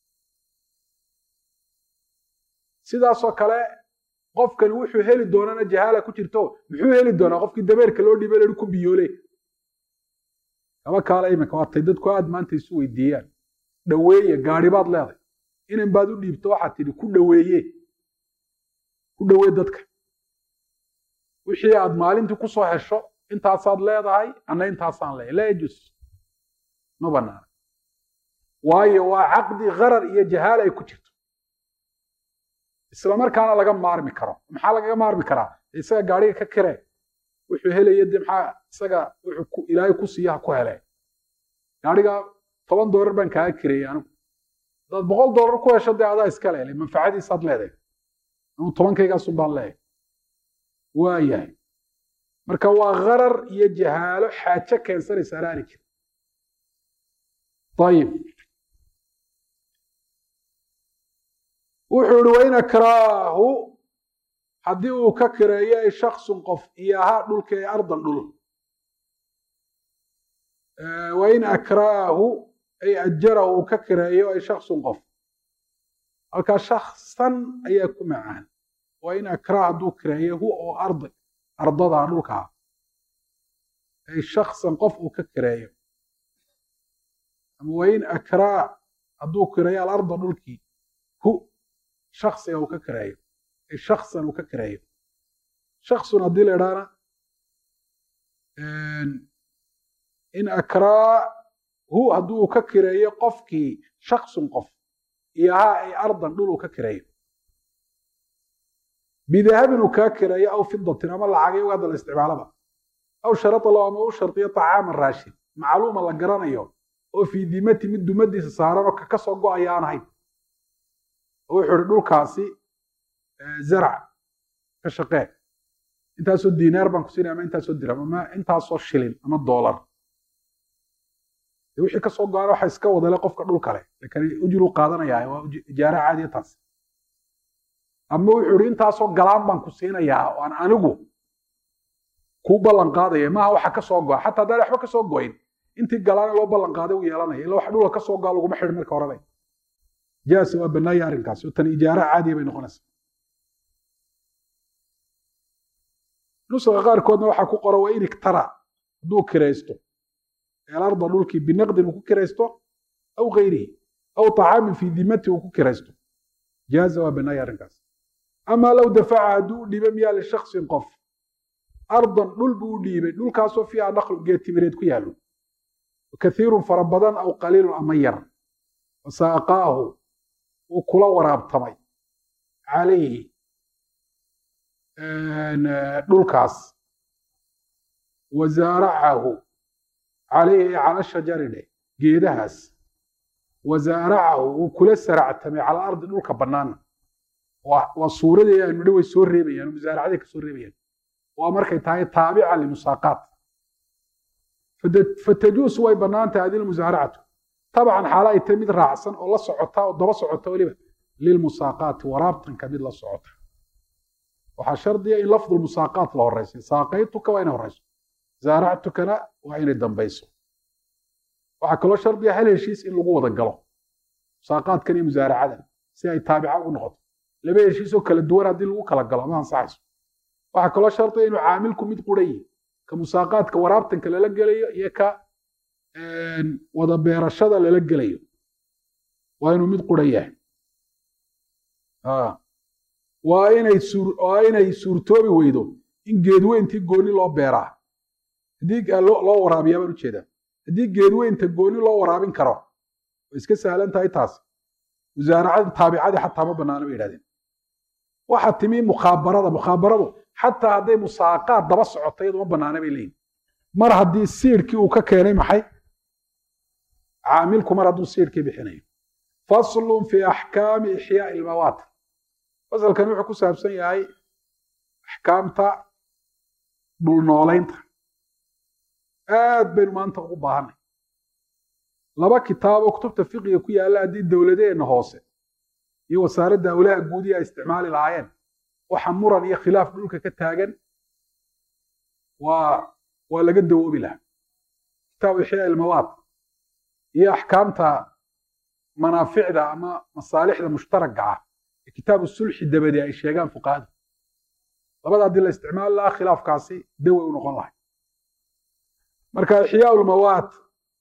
sidaasoo kale qofkani wuxuu heli doonana jahaala ku jirto muxuu heli doonaa qofkii dameerka loo dhiibay lahi ku biyoole kaba kaale iminka waatay dadku aad maanta isu weydiiyaan dhaweeye gaari baad leeday inan baad u dhiibto waxaad tidhi ku dhaweeye ku dhawee dadka wixii aad maalintii kusoo hesho intaasaad leedahay anna intaasaan leeyahay laa yajus ma banaana waayo waa caqdi karar iyo jahaala ay ku jirto isla markaana laga maarmi karo maxaa lagaga maarmi karaa isaga gaariga ka kire wuxuu helaya de maxaa isaga wuxuu ilaahay ku siiya ha ku hele gaariga toban doolar baan kaaga kireeyey anigu hadaad boqol doolar ku hesho dee adaa iska leelay manfacadiisaad leedahay anuu tobankaygasun baan leeyahay waa yahay marka waa karar iyo jahaalo xaajo keensanaysa alaani jira ayib wuxuu ihi wain akraahu haddii uu ka kireeyo ay shaksun qof iyo ahaa dhulka ee ardan dhul wain akraahu ay ajarahu uu ka kireeyo ay shaksun qof halkaa shaksan ayaa ku macaan wain akraah hadduu kireeyo hu oo ardi ardadaa dhulkaa ay shaksan qof uu ka kireeyo ama wain akraa hadduu kireeyo alarda dhulkii hu shaksiga uu ka kireeyo ay shaksan uu ka kireeyo shaksun haddii la idhaana in akraa hu hadduu ka kireeyo qofkii shaksun qof iyo ahaa ay ardan dhul uu ka kireeyo bidahabin uu kaa kireeyo aw fidatin ama lacagay uga hadda la isticmaalaba aw sharata lahu ama u shardiyo طacaaman raashin macluuma la garanayo oo fii dimati mid dumadiisa saaran oo kaka soo go-aya aan ahayn wuxuu ihi dhulkaasi zarc ka shaqee intaasoo dinaar baan ku siinaya ama intaasoo dirham ama intaasoo shilin ama doolar wixii kasoo go-aan waxa iska wadale qofka dhul kale lakin ujru qaadanaya waa ijaara caadiya taas ama wuxuu ihi intaasoo galaan baan ku siinayaa oo aan anigu kuu ballan qaadaya maaha waxa ka soo goa xataa haddaan waxba ka soo goyn intii galaana loo ballan qaaday uu yeelanaya illa wax dhulka ka soo goa laguma xidhin marka horeba jaasa waa bannaaya arrinkaasi oo tan ijaara caadiya bay noqonaysaa nusaqa qaarkoodna waxaa ku qoran waa in iktara hadduu kiraysto elarda dhulkii binaqdin uu ku kiraysto aw gayrihi aw طacaamin fii dimati uu ku kiraysto jaaza waa bannaaya arrinkaas ama low dafaca hadduu u dhiiba miyaa lishaksin qof ardan dhul buu u dhiibay dhulkaasoo fiiha naqlu geetimireed ku yaallo kathiirun fara badan aw qaliilun ama yar wasaaqaahu uu kula waraabtamay calayhi dhulkaas wazaaracahu calayhi cala shajari dheh geedahaas wazaaracahu uu kula saractamay cala ardi dhulka bannaana waa suuradii aanu dhi way soo reebayaan musaaracaday ka soo reebayaan waa markay tahay taabica limusaaqaat fatajuusu way bannaan tahay adil musaaracatu tabcan xaala ay tahay mid raacsan oo la socota oo daba socota weliba lilmusaaqaati waraabtanka mid la socota waxaa shardiya in lafdu musaaqaat la horeysa saaqaytuka waa inay horeyso zaaractukana waa inay dambayso waxaa kaloo shardiya hal heshiis in lagu wada galo musaaqaadkan iyo musaaracadan si ay taabica ugu noqoto laba heshiisoo kala duwan haddii lagu kala galo ma ansaxayso waxaa kaloo shardiya inuu caamilku mid qurayi ka musaaqaadka waraabtanka lala gelayo iyo ka wada beerashada lala gelayo waa inuu mid qura yahay waa inay waa inay suurtoobi weydo in geedweyntii gooni loo beeraa haddii loo waraabiyaa baan ujeedaa haddii geedweynta gooni loo waraabin karo way iska sahlan tahay taas musaaracada taabicadii xataa ma banaana bay yidhahdeen waxaa timi mukhaabarada mukhaabaradu xataa hadday musaaqaad daba socoto iyadu ma banaana bay leeyihin mar haddii siidhkii uu ka keenay maxay caamilku mar hadduu siidhkii bixinayo faslun fi axkaami ixyaai ilmawaat fasalkan wuxuu ku saabsan yahay axkaamta dhulnoolaynta aad baynu maanta ugu baahanay laba kitaab oo kutubta fiqiga ku yaalla haddii dowladeenna hoose iyo wasaaradda awlaha guudiya ay isticmaali lahaayeen waxa muran iyo khilaaf dhulka ka taagan waa waa laga dawoobi lahaa kitaabu ixyaa ilmawaat iyo axkaamta manaaficda ama masaalixda mushtaragga ah ee kitaabu sulxi dabadi ay sheegaan fuqahadu labada haddii la isticmaali lahaa khilaafkaasi dawey u noqon lahay marka ixyaa lmawaat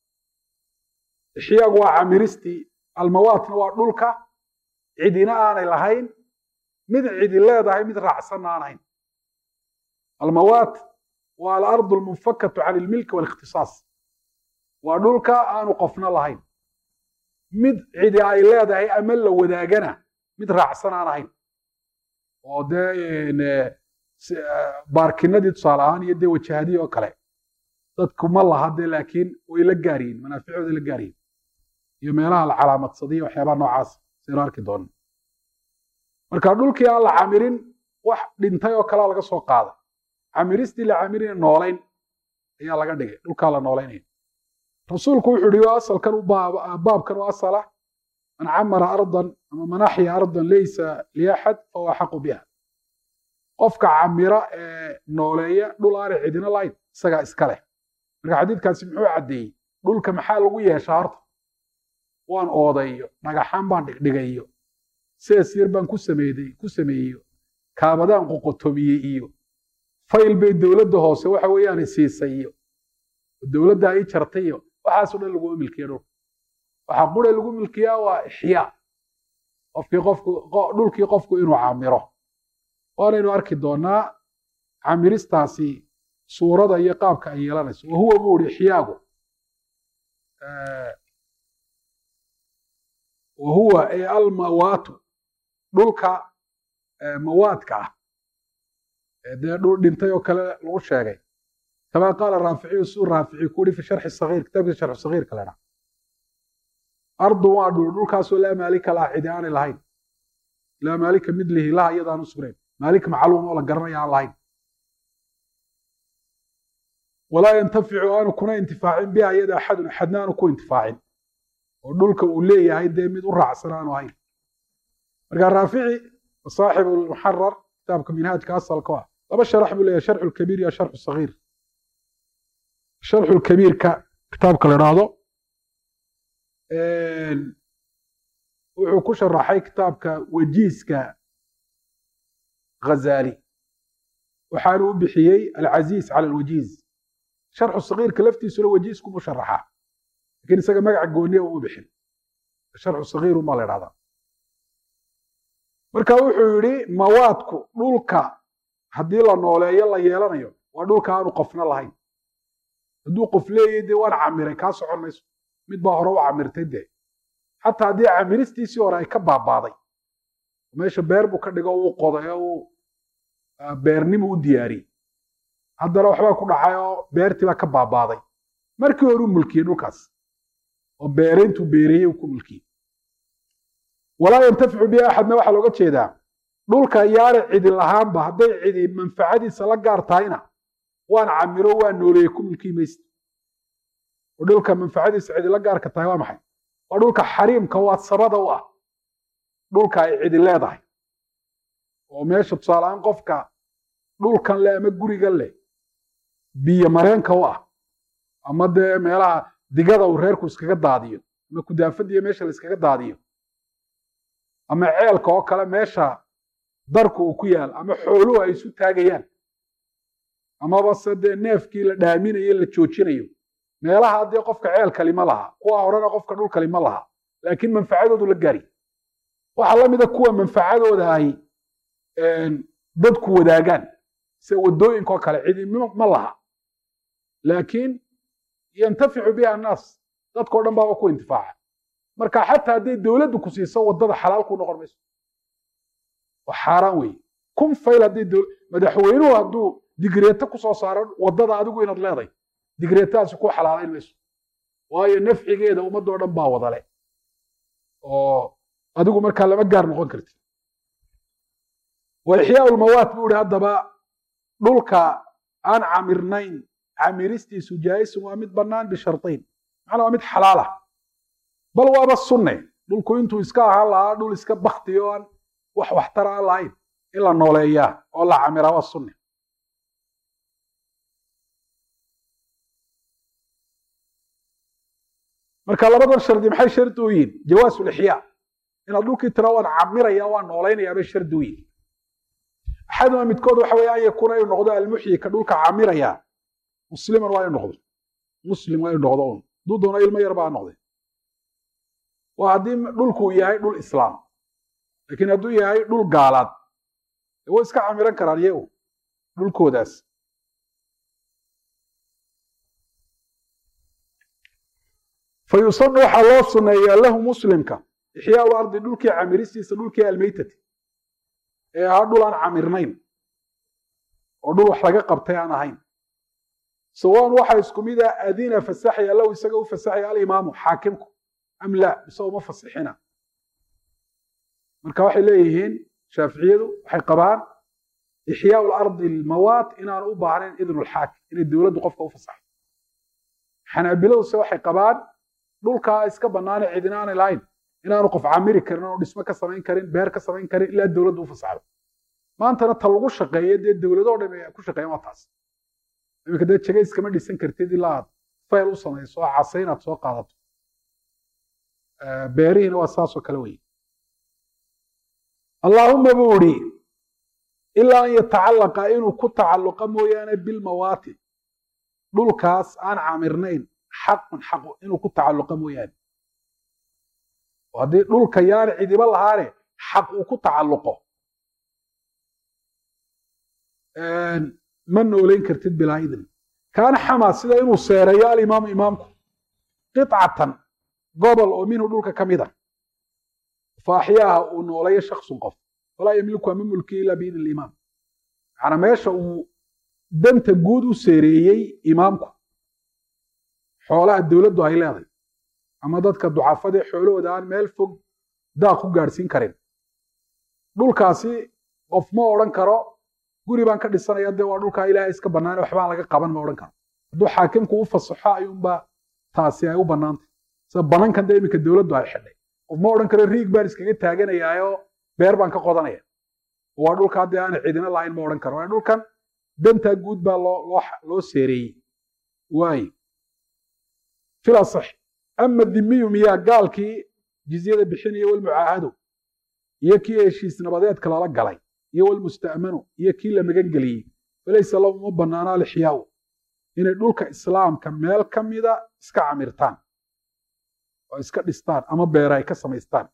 ixyaagu waa camiristii almawaatna waa dhulka cidina aanay lahayn mid cidi leedahay mid raacsanna aan ahayn almawaat waa alardu almunfakatu can ilmilki waalikhtisaas waa dhulka aanu qofna lahayn mid cidi ay leedahay ama la wadaagana mid raacsan aan ahayn oo dee baarkinadii tusaale ahaan iyo dee wajahadii oo kale dadku ma laha dee laakiin way la gaaryihin manaaficooda la gaaryihin iyo meelaha la calaamadsaday waxyaabaha noocaas saynu arki doona marka dhulkii aan la camirin wax dhintay oo kalea laga soo qaaday camiristii la camirina noolayn ayaa laga dhigay dhulkaa la noolaynaya rasuulku wuxuu yihi asalkan baabkan u asala man camara ardan ama man axya ardan laysa liaxad fahuwa axaqu biha qofka camira ee nooleeya dhul aanay cidina lahayn isagaa iska leh marka xadiidkaasi muxuu caddeeyey dhulka maxaa lagu yeeshaa horta waan oodayo dhagaxaan baan dhigdhigayo sees yar baan ku sameeyey ku sameeyeyo kaabadaan qoqotomiyey iyo fayl bay dowladda hoose waxa weeyaan siisay iyo dowladda ay jartay iyo waxaasoo dhan laguma milkiya dhulka waxaa qura lagu milkiyaa waa ixyaa qofkii qofku dhulkii qofku inuu camiro waanaynu arki doonaa camiristaasi suurada iyo qaabka ay yeelanayso wahuwa buu ihi ixyaagu wahuwa ay almawaatu dhulka mawaadka ah dee dhul dhintay oo kale lagu sheegay kama qaala raaficiyu suu raafici ku yihi fi sharxi sagiir kitaabkiisa sharxu sagiirka la dhaha ardu waa dhul dhulkaasoo laa maalika laha cidi aanay lahayn laa maalika mid lihi laha iyadaan u sugnayn maalik macluum oo la garanaya aan lahayn walaa yantaficu aanu kuna intifaacin biha iyada axadun axadna aanu ku intifaacin oo dhulka uu leeyahay dee mid u raacsan aanu ahayn marka raafici saaxibu lmuxarar kitaabka minhaajka asalka ah laba sharax buu leeyahay sharxu lkabiir iyo sharxu sagiir sharxu lkabiirka kitaabka la idhaahdo wuxuu ku sharaxay kitaabka wajiiska ghazali waxaanu u bixiyey alcaziiz cala alwajiiz sharxu sagiirka laftiisuna wajiiskumu sharaxaa lakin isaga magaca gooniya uma bixin sharxu sagiiru maa la idhahdaa marka wuxuu yidhi mawaadku dhulka haddii la nooleeyo la yeelanayo waa dhulka aanu qofna lahayn hadduu qof leeyahy dee waan camiray kaa socon mayso mid baa hore u camirtay dee xataa haddii camiristiisii hore ay ka baabaaday meesha beer buu ka dhigo uu qoday oo uu beernimu u diyaariyey haddana waxbaa ku dhacay oo beertii baa ka baabaaday markii hore u mulkiyey dhulkaas oo beerayntuu beereeyey uu ku mulkiyey walaa yantaficu bihi axadna waxaa looga jeedaa dhulka yaana cidi lahaanba hadday cidi manfacadiisa la gaar tahayna waan camiro waan nooleeyey ku mulkii maysta oo dhulka manfacadiisa cidi la gaarka tahay waa maxay waa dhulka xariimka waa sabada u ah dhulka ay cidi leedahay oo meesha tusaaleaan qofka dhulkan leh ama gurigan leh biyo mareenka u ah ama dee meelaha digada uu reerku iskaga daadiyo ama kudaafadiyo meesha la iskaga daadiyo ama ceelka oo kale meesha darku uu ku yaal ama xooluhu ay isu taagayaan amaba se dee neefkii la dhaaminayo la joojinayo meelaha dee qofka ceelkali ma laha kuwa horena qofka dhulkali ma laha laakiin manfacadoodu la gaari waxaa la mida kuwa manfacadooda ay dadku wadaagaan se wadooyinka oo kale cidi ma laha laakiin yantaficu biha annaas dadkao dhan baaba ku intifaaca marka xataa hadday dowladdu ku siiso wadada xalaal ku noqon mayso waa xaaraan weeye kun fayl hadday madaxweynuhu hadduu digreeto ku soo saaro wadada adigu inaad leeday digreetadaasi ku xalaalayn mayso waayo nafcigeeda ummadoo dhan baa wadale oo adigu markaa lama gaar noqon kartid wa ixyaau lmawaat buu ihi haddaba dhulka aan camirnayn camiristiisu jaa'isun waa mid bannaan bishartayn macnaa waa mid xalaal ah bal waaba sunne dhulku intuu iska ahaan lahaa dhul iska bakti oo aan wax waxtara aan lahayn in la nooleeyaa oo la camiraa waa sunne marka labadan shardi maxay shardi u yihin jawaasu lixyaa inaad dhulkii tira waan camiraya waan noolaynayaa bay shardi u yihin axaduma midkood waxa weeye an yakuuna inuu noqdo almuxyi ka dhulka camiraya musliman waa inu noqdo muslim waa inu noqdo un hadduu doono ilmo yar baa noqde waa haddii dhulkuu yahay dhul islaam laakiin hadduu yahay dhul gaalaad way iska camiran karaan iyagu dhulkoodaas fa yusanu waxaa loo suneeyaa lahu muslimka ixyaau ardi dhulkii camiristiisa dhulkii almeytati ee ahaa dhul aan camirnayn oo dhul wax laga qabtay aan ahayn sawaan waxaa isku mid ah adina fasaxaya lahu isaga u fasaxaya alimaamu xaakimku am la mise uma fasixina marka waxay leeyihiin shaaficiyadu waxay qabaan ixyaau lardi almawaat inaanu u baahnayn idnu lxaakim inay dowladdu qofka u fasaxo xanaabiladuse waxay qabaan dhulkaa iska bannaane cidina aanay lahayn inaanu qof camiri karin oonu dhismo ka samayn karin beer ka samayn karin ilaa dowladdu u fasaxdo maantana ta lagu shaqeeyo dee dowladoo dhan ay ku shaqeeyaan waa taas iminka dee jega iskama dhisan kartid ilaa aad fayl u samayso oo casa inaad soo qaadato beerihiina waa saasoo kale weye allaahuma buu idhi ilaa an yatacallaqa inuu ku tacalluqa mooyaane bilmawaati dhulkaas aan camirnayn xaqun xaqu inuu ku tacalluqa mooyaane oo haddii dhulka yaana cidiba lahaane xaq uu ku tacalluqo ma noolayn kartid bilaa idin kaana xamaa sida inuu seereeyo alimaamu imaamku qicatan gobol oo minhu dhulka ka mid a fa axyaaha uu nooleeyo shaksun qof walaa yamliku ama mulkiya ilaa biidni limaam macnaa meesha uu danta guud u seereeyey imaamku xoolaha dowladdu ay leeday ama dadka ducafadee xoolahooda aan meel fog daaq ku gaadhsiin karin dhulkaasi qof ma odhan karo guri baan ka dhisanaya dee waa dhulkaa ilaahay iska bannaane waxbaan laga qaban ma odhan karo hadduu xaakimku u fasaxo ayuunbaa taasi ay u bannaantay sida banankan dee iminka dowladdu ay xidhay qof ma odhan karo riig baan iskaga taaganayaayoo beer baan ka qodanaya waa dhulkaa dee aana cidina lahayn ma odhan karo waa dhulkan dantaa guud baa loo loo seereeyey waay fil asax ama dhimiyu miyaa gaalkii jizyada bixinaya walmucaahadu iyo kii heshiis nabadeedka lala galay iyo walmusta'manu iyo kii la magan geliyey falaysa lahu uma banaana alixyaau inay dhulka islaamka meel ka mida iska camirtaan oo iska dhistaan ama beera ay ka samaystaan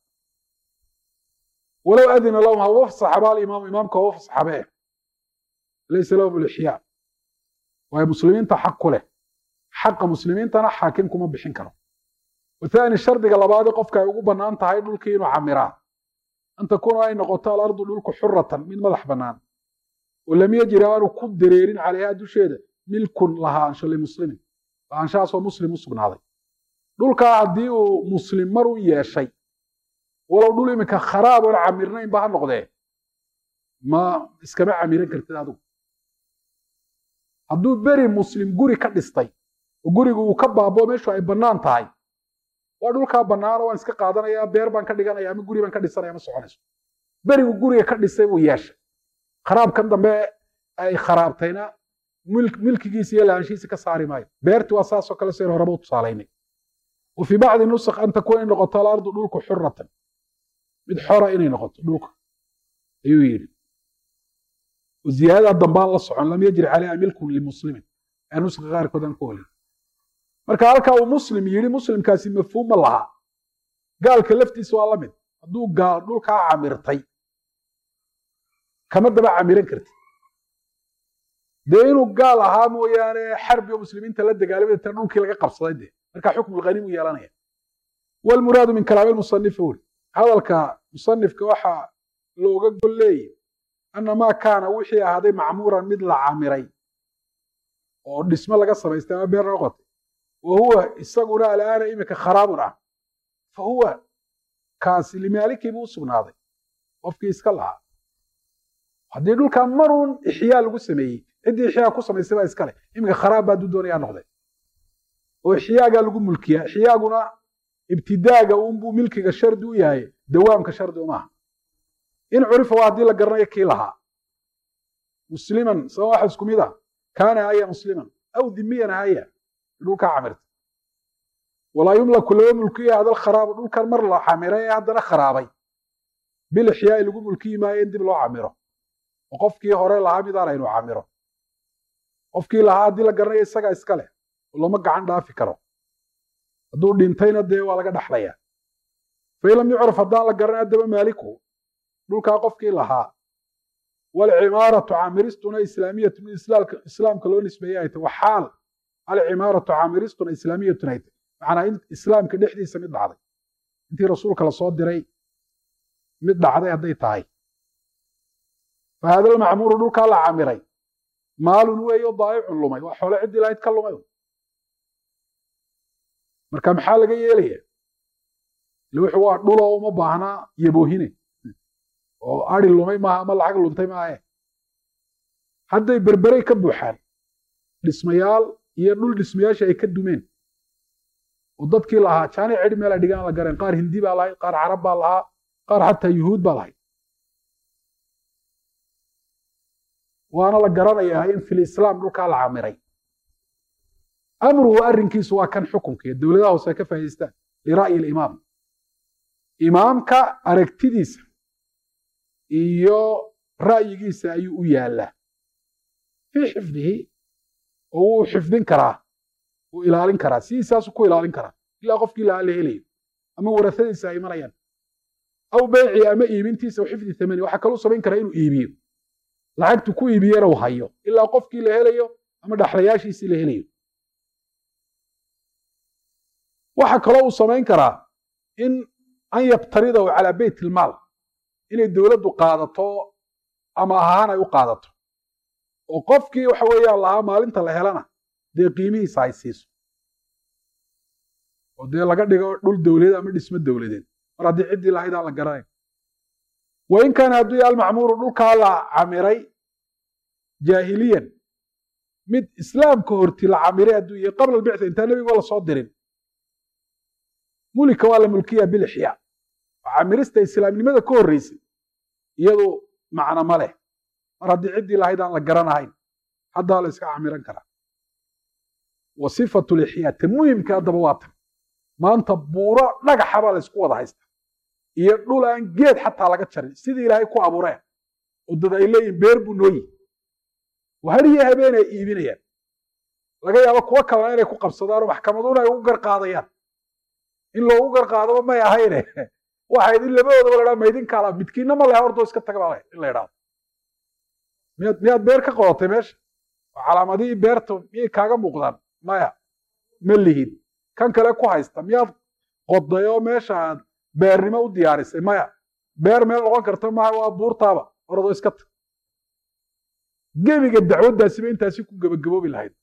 walow adina lahum haba fasaxaba alimaamu imaamka haba fasaxabe laysa lahum alixyaa waayo muslimiinta xaq ku leh xaqa muslimiintana xaakim kuma bixin karo wathani shardiga labaadii qofka ay ugu bannaan tahay dhulkii inuu camiraa an takuuna ay noqoto alardu dhulku xuratan mid madax bannaan oo lam yajri aanu ku dareerin calayhaa dusheeda milkun lahaansho limuslimin lahaanshahaasoo muslim u sugnaaday dhulkaa haddii uu muslim mar u yeeshay walow dhul iminka kharaab oon camirnaynba ha noqdee ma iskama camiran kartid adigu hadduu beri muslim guri ka dhistay oo gurigu uu ka baaboo meeshu ay bannaan tahay waa dhulkaa bannaano waan iska qaadanayaa beer baan ka dhiganaya ama guri baan ka dhisanaya ma soconayso berigu guriga ka dhisay buu yeeshay kharaabkan dambe ay kharaabtayna milkigiisa iyo lahaanshihiisa ka saari maayo beerti waa saasoo kale seen horeba u tusaalaynay wa fii bacdi nusakh an takuuna inay noqoto alardu dhulku xuratan mid xora inay noqoto dhulka ayuu yidhi ziyaadada dambaan la socon lam yajri calayha milkun limuslimin ee nuska qaarkood aan ku olin marka halkaa uu muslim yidhi muslimkaasi mafhuum ma laha gaalka laftiisa waa la mid hadduu gaal dhulkaa camirtay kama daba camiran kartid dee inuu gaal ahaa mooyaane xarbi oo muslimiinta la dagaalamay tan dhulkii laga qabsaday dee marka xukmu lghanimu yeelanaya walmuraadu min kalaami lmusanifi wuri hadalka musanifka waxaa looga gol leeyay ana maa kaana wixii ahaaday macmuuran mid la camiray oo dhismo laga samaystay ama beer noqotay wa huwa isaguna alaana iminka kharaabun ah fa huwa kaasi limaalikii buu u sugnaaday qofkii iska lahaa haddii dhulkaa maruun ixyaa lagu sameeyey ciddii ixyaa ku samaysay baa iskale iminka kharaab baa duu doonayaa noqday oo ixyaagaa lagu mulkiyaa ixyaaguna ibtidaaga unbuu milkiga shardi u yahay dawaamka shardi umaaha in curifa waa haddii la garanayo kii lahaa musliman sabab waxa isku mid ah kaana haya musliman aw dimiyan haya dhulkaa camirta walaa yumlaku laba mulkiya hada alkharaabu dhulkan mar la camiray ee haddana kharaabay bil ixyaai lagu mulkiyi maayo in dib loo camiro oo qofkii hore lahaa midaan aynu camiro qofkii lahaa haddii la garanayo isagaa iska leh oo lama gacan dhaafi karo hadduu dhintayna dee waa laga dhaxlayaa fain lam yucraf haddaan la garanay haddaba maaliku dhulkaa qofkii lahaa walcimaaratu caamiristuna islaamiyatu mid islaamka loo nisbeeye ay tahy wa xaal alcimaaratu caamiristuna islaamiyatun ay tahy macnaa in islaamka dhexdiisa mid dhacday intii rasuulka lasoo diray mid dhacday hadday tahay fa hada almacmuuru dhulkaa la camiray maalun weeyo daa'icun lumay waa xoole ciddii lahayd ka lumay marka maxaa laga yeelaya ile wuxuu waa dhuloo uma baahnaa yaboohine oo ari lumay maaha ama lacag luntay maahe hadday berberey ka buuxaan dhismayaal iyo dhul dhismayaasha ay ka dumeen oo dadkii lahaa jaani cidhi meel ay dhigaan la gareen qaar hindi baa lahayd qaar carab baa lahaa qaar xataa yuhuud baa lahayd waana la garanayaa in fil islaam dhulkaa la camiray amruhu arrinkiisu waa kan xukunkiiyo dowladaha hoose ay ka faa'idaystaan lira'yi alimaam imaamka aragtidiisa iyo ra'yigiisa ayuu u yaallaa fii xifdihi oo wuu xifdin karaa wuu ilaalin karaa sidiisaasuu ku ilaalin karaa ilaa qofkii lahaa la helayo ama warasadiisa ay imanayaan aw beyci ama iibintiisa o xifdi thamani waxaa kaluu samayn karaa inuu iibiyo lacagtu ku iibiyana uu hayo ilaa qofkii la helayo ama dhaxlayaashiisii la helayo waxa kaloo uu samayn karaa in an yaqtaridahu calaa beyt ilmaal inay dowladdu qaadato ama ahaan ay u qaadato oo qofkii waxa weeyaan lahaa maalinta la helana dee qiimihiisa ay siiso oo dee laga dhigo dhul dowladeed ama dhismo dowladeed mar haddii ciddii lahayd aan la garanayn wa in kaana hadduu yahay almacmuuru dhulkaa la camiray jaahiliyan mid islaamka horti la camiray hadduu yahay qabla albictha intaan nebiga la soo dirin mulika waa la mulkiya bilixyaa camirista islaamnimada ka horreysay iyadu macno ma leh mar haddii ciddii lahayd aan la garanahayn haddaa la iska camiran karaa wa sifatu lixyaa ta muhimka haddaba waa tan maanta buuro dhagaxa baa la isku wada haysta iyo dhul aan geed xataa laga jarin sidii ilaahay ku abuureen oo dad ay leeyihin beer buu noo yihi hariyo habeen ay iibinayaan laga yaabo kuwo kalena inay ku qabsadaanoo maxkamaduna ay ugu garqaadayaan in loogu garqaadaba may ahayne waxayd in labadoodaba la dhaa maydinkaala midkiinna ma leha ordoo iska taga baa in la idhaado miyaad miyaad beer ka qodatay meesha oo calaamadihii beerta miyay kaaga muuqdaan maya ma lihid kan kale ku haysta miyaad qoday oo meesha aad beernimo u diyaarisay maya beer meel noqon karta maaha waa buurtaaba ordoo iska tag gebiga dacwaddaasiba intaasi ku gebagaboobi lahayd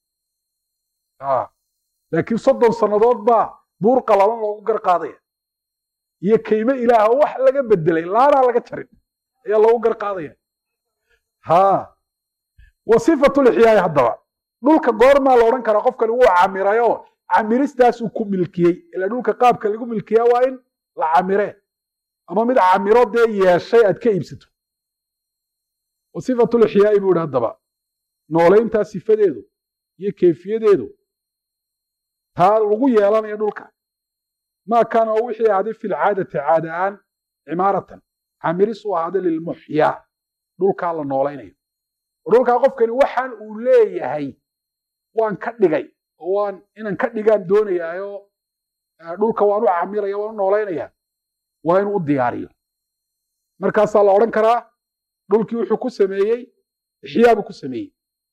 laakiin soddon sannadood baa buur qalalan loogu garqaadaya iyo kayme ilaah oo wax laga bedelay laanaa laga jarin ayaa loogu garqaadaya ha wa sifatulixyaay haddaba dhulka goormaa la odhan karaa qofkani wuu camirayoo camiristaasuu ku milkiyey ila dhulka qaabka lagu milkiyaa waa in la camiree ama mid camiro dee yeeshay aad ka iibsato wa sifatulixyaai buu ihi haddaba noolayntaa sifadeedu iyo kayfiyadeedu taa lagu yeelanayo dhulka maa kaana oo wixii ahaaday fi lcaadati caada aan cimaaratan camiris u ahaaday lilmuxyaa dhulkaa la noolaynayo oo dhulkaa qofkani waxaan uu leeyahay waan ka dhigay oo waan inaan ka dhigaan doonayaayo dhulka waan u camiraya waan u noolaynaya waa inuu u diyaariyo markaasaa la odhan karaa dhulkii wuxuu ku sameeyey ixyaabuu ku sameeyey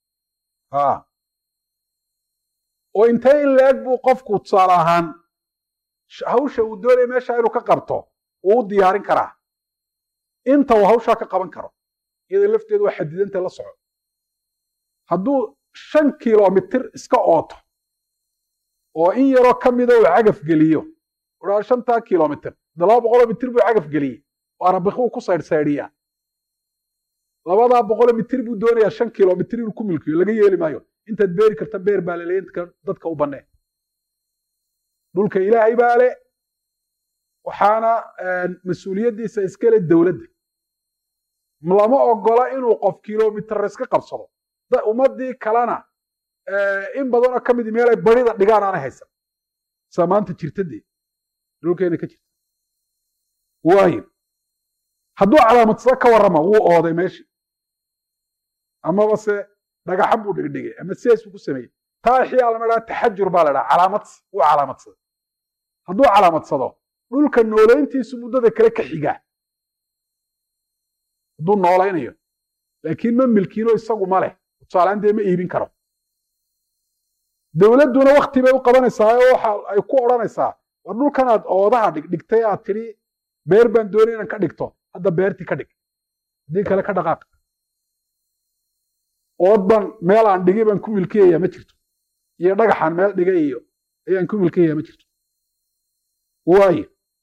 oo intee in la-eg buu qofku tusaale ahaan hawsha uu doonaya meesha inuu ka qabto uu u diyaarin karaa inta uu hawshaa ka qaban karo iyada lafteedu waa xadidanta la soco hadduu shan kilomitir iska ooto oo in yaroo ka mida uu cagaf geliyo uhaa shantaa kilomitir da laba boqoloo mitir buu cagaf geliyey oo arabikuu ku saydhsaydhiyaa labadaa boqoloo mitir buu doonayaa shan kilomitir inuu ku milkiyo laga yeeli maayo intaad beeri karta beer baa laleeya inta dadka u bannee dhulka ilaahay baa le waxaana mas-uuliyaddiisa iskale dowladda lama ogola inuu qof kilomitir iska qabsado ummaddii kalena in badanoo ka midi meel ay barida dhigaan aanay haysan saa maanta jirtadee dhulkeena ka jirta waayo hadduu calaamadsado ka warrama wuu ooday meeshii amaba se dhagaxan buu dhigdhigay ama sidaasuu ku sameeyey taa ixyaa lama dhaha taxajur baa la dhaha calaamadsi wuu calaamadsado hadduu calaamadsado dhulka noolayntiisu muddada kale ka xigaa hadduu noolaynayo laakiin ma milkiino isagu ma leh tusaalaan dee ma iibin karo dowladduna wakti bay u qabanaysaa oo waxa ay ku odhanaysaa war dhulkan aad oodaha dhigdhigtay aad tidhi beer baan doonay inaan ka dhigto hadda beertii ka dhig haddii kale ka dhaqaaq ood baan meel aan dhigay baan ku milkiyayaa ma jirto iyo dhagaxaan meel dhigay iyo ayaan ku milkiyayaa ma jirto waayo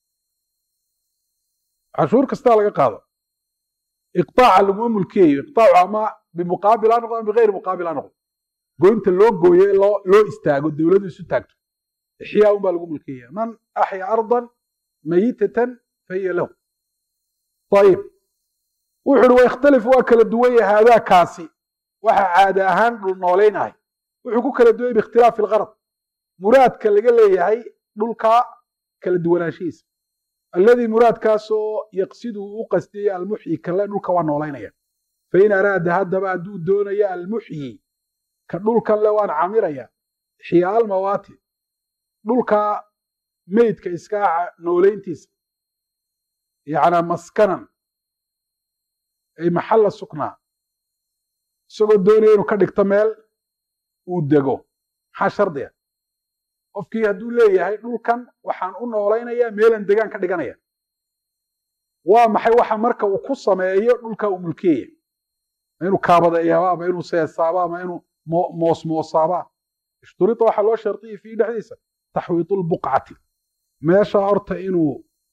cashuur kastaa laga qaado iqtaaca laguma mulkiyayo iqtaacu ama bimuqaabil ha noqdo ama bigayri muqaabil ha noqdo goynta loo gooyo loo loo istaago dowladdu isu taagto ixyaa un baa lagu mulkiyaya man axya ardan mayitatan fahiya lahu ayib wuxu uhi wayakhtalifu waa kala duwan yahay haadaakaasi waxa caada ahaan dhul noolaynahay wuxuu ku kala duway biikhtilaafi algarad muraadka laga leeyahay dhulka kala duwanaanshihiisa alladii muraadkaasoo yaqsidu u qastiyey almuxyi kale dhulka waa noolaynaya fain araada haddaba hadduu doonayo almuxyi ka dhulkan le waan camiraya ixyaa almawaati dhulka meydka iskaaca noolayntiisa yacnaa maskanan ay maxalla suknaa isagoo doonaya inuu ka dhigto meel uu dego maxaa shardiga qofkii hadduu leeyahay dhulkan waxaan u noolaynayaa meelan degaan ka dhiganaya waa maxay waxa marka uu ku sameeyo dhulka uu mulkiyaya ma inuu kaabadeeyaaba ama inuu seesaaba ama inuu moosmoosaaba ishturita waxaa loo shardiya fii dhexdiisa taxwiitu lbuqcati meesha horta inuu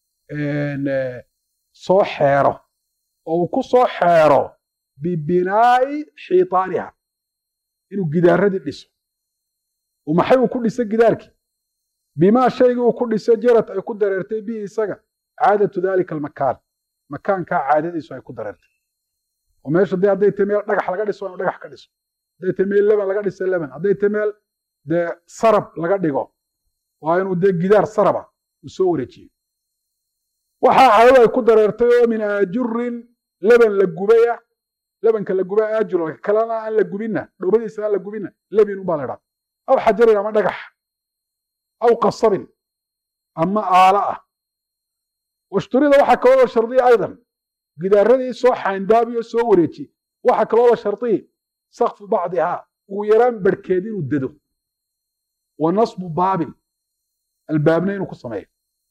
soo xeero oo uu ku soo xeero bibinaa'i xiitaaniha inuu gidaaradii dhiso maxay uu ku dhiso gidaarkii bimaa shaygii uu ku dhiso jarad ay ku dareertay bihi isaga caadatu dalika almakaan makaankaa caadadiisu ay ku dareertay oo meesha dee hadday tahay meel dhagax laga dhiso waa inu dhagax ka dhiso hadday ta meel leban laga dhisa leban hadday ta meel dee sarab laga dhigo waa inuu dee gidaar saraba uu soo wareejiyo waxaa cadadu ay ku dareertay oo min aajurin leban la gubaya lebanka la guba aajur kalena aan la gubinna dhowbadiisa aan la gubinna lebin ubaa la idhaha aw xajarin ama dhagax aw qasabin ama aala ah washturida waxaa kaloo la shardiya aydan gidaaradii soo xaandaabiyo soo wareeji waxaa kaloo la shardiyi sakfu bacdihaa ugu yaraan barhkeed inuu dado wa nasbu baabin albaabna inuu ku sameeyo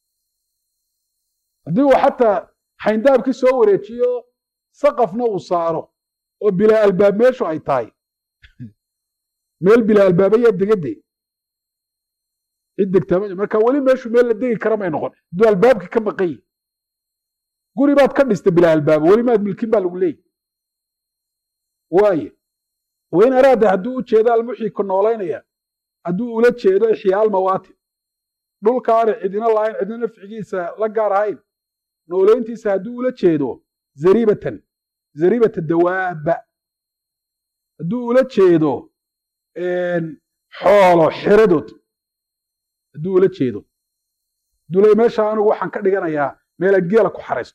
haddii uu xataa xayndaabkii soo wareejiyo saqafna uu saaro oo bilaa albaab meeshu ay tahay meel bilaa albaabaya degadde cid degtaa ma marka weli meeshu meel la degi kara may noqon hadduu albaabkii ka maqan yihi guri baad ka dhistay bilaa albaabo weli maad milkin baa lagu leeyahy waaye wain araada hadduu u jeedo almuxyi ku noolaynaya hadduu ula jeedo ixyaa almawaatin dhulka aana cidina lahayn cidina nafcigiisa la gaar ahayn noolayntiisa hadduu ula jeedo zaribatan zaribata dawaaba hadduu ula jeedo xoolo xeradood hadduu ula jeedo hadduu le meesha anigu waxaan ka dhiganayaa meelaan geela ku xaraysto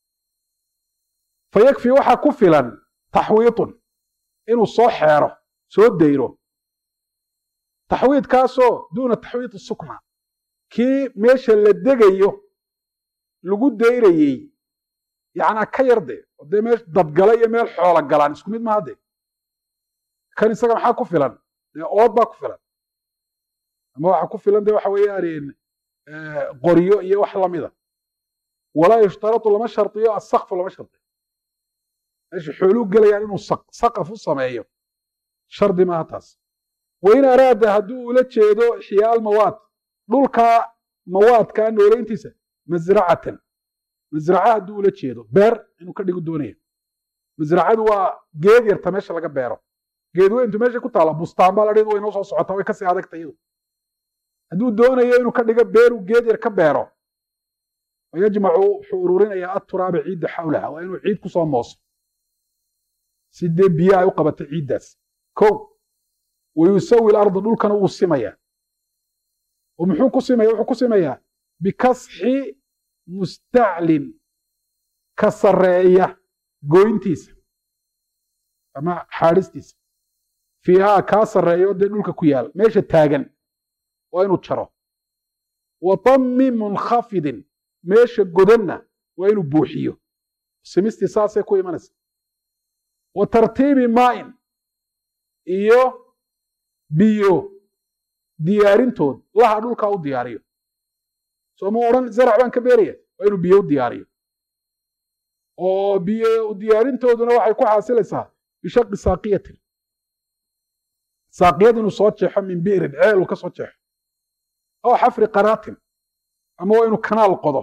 fa yakfi waxaa ku filan taxwiitun inuu soo xeero soo dayro taxwiidkaasoo duuna taxwiid sukna kii meesha la degayo lagu dayrayey yacnaa ka yar de oo dee meel dadgala iyo meel xoola galaan isku mid maha de kan isaga maxaa ku filan dee ood baa ku filan ama waxa ku filan de waxa weeyaan qoryo iyo wax lamida walaa yushtaratu lama shardiyo asaqfu lama shardiyo meesha xooluu gelayaan inuu saqaf u sameeyo shardi maaha taas wain araada hadduu ula jeedo xiyaa almawaad dhulka mawaadka noolayntiisa masracatan masraca hadduu ula jeedo beer inuu ka dhigu doonaya masracadu waa geed yarta meesha laga beero geed weyntu meesha ku taala bustaan baa la dhihi way noo soo socotaa way kasii adagta iyadu hadduu doonayo inuu ka dhigo beeruu geed yar ka beero yajmacu wuxuu ururinayaa aturaaba ciidda xawlaha waa inuu ciid kusoo mooso si dee biyo ay u qabato ciiddaas ko wayusawi larda dhulkana wuu simaya oo muxuu ku simaya wuxuu ku simayaa bikasxi mustaclin ka sarreeya gooyntiisa ama xaadhistiisa fiihaa kaa sarreeyo dee dhulka ku yaal meesha taagan waa inuu jaro wa tammi munkhafidin meesha godanna waa inuu buuxiyo simistii saasay ku imanaysa wa tartiibi maa'in iyo biyo diyaarintood laha dhulkaa u diyaariyo soo ma odhan zarac baan ka beeraya waa inuu biyo u diyaariyo oo biyo diyaarintooduna waxay ku xaasilaysaa bishaqi saaqiyatin saaqiyad inuu soo jeexo min bi'rin ceel uu ka soo jeexo aw xafri qaraatin ama waa inuu kanaal qodo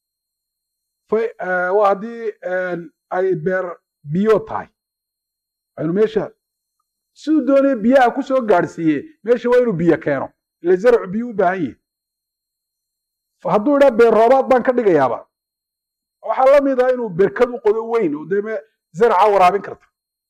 waa haddii ay beer biyo tahay waa inuu meesha siduu doonaya biyaha ku soo gaadhsiiye meesha waa inuu biyo keeno ile zarcu biyo u baahan yahi hadduu idhaa beer roobaad baan ka dhigayaaba waxaa la mid ah inuu berkad u qodo weyn oo dee zarca waraabin karta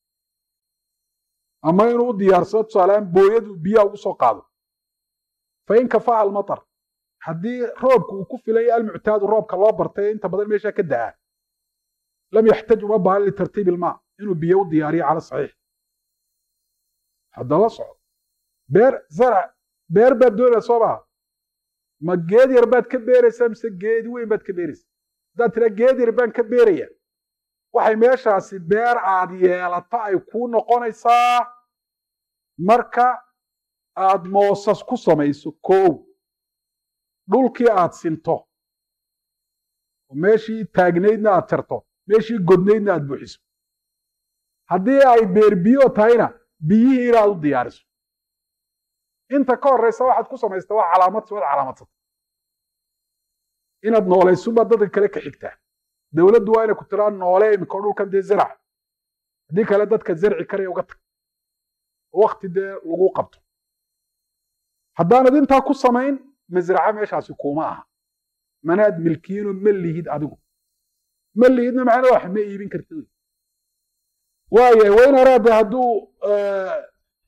ama inuu u diyaarsado tusaaleaan booyadu biyaha ugu soo qaado fain kafaha almatar haddii roobka uu ku filaya almuctaadu roobka loo bartay inta badan meesha ka da'a lam yaxtaj uma baahan litartiib ilmaa inuu biyo u diyaariyo cala saxiix hadda la socdo beer zarac beer baad doonaya soo maha ma geed yar baad ka beeraysaa mise geedi weyn baad ka beeraysaa haddaad tiraa geed yar baan ka beeraya waxay meeshaasi beer aad yeelato ay kuu noqonaysaa marka aad moosas ku samayso kow dhulkii aad sinto oo meeshii taagnaydna aad jarto meeshii godnaydna aad buuxiso haddii ay beer biyo tahayna biyihii inaad u diyaariso inta ka horraysa waxaad ku samaysta waa calaamad waad calaamadsata inaad noolaysunbaad dadka kale ka xigtaa dowladdu waa inay ku tiraa noole imika dhulkan dee zarac haddii kale dadka zarci karaya uga tag wakti dee lagu qabto haddaanad intaa ku samayn masraca meeshaasi kuuma aha manaad milkiinoo ma lihid adigu ma lihidna macnaa wax ma iibin kartid waayahay wain araada hadduu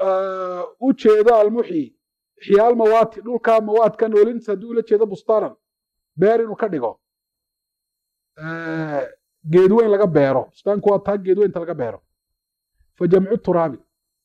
u jeedo almuxyi ixyaal mawaati dhulka mawaadka noolintiisa haddii ula jeedo bustaanan beer inuu ka dhigo geedweyn laga beero bustaanku waa taa geedweynta laga beero fa jamcu turaabi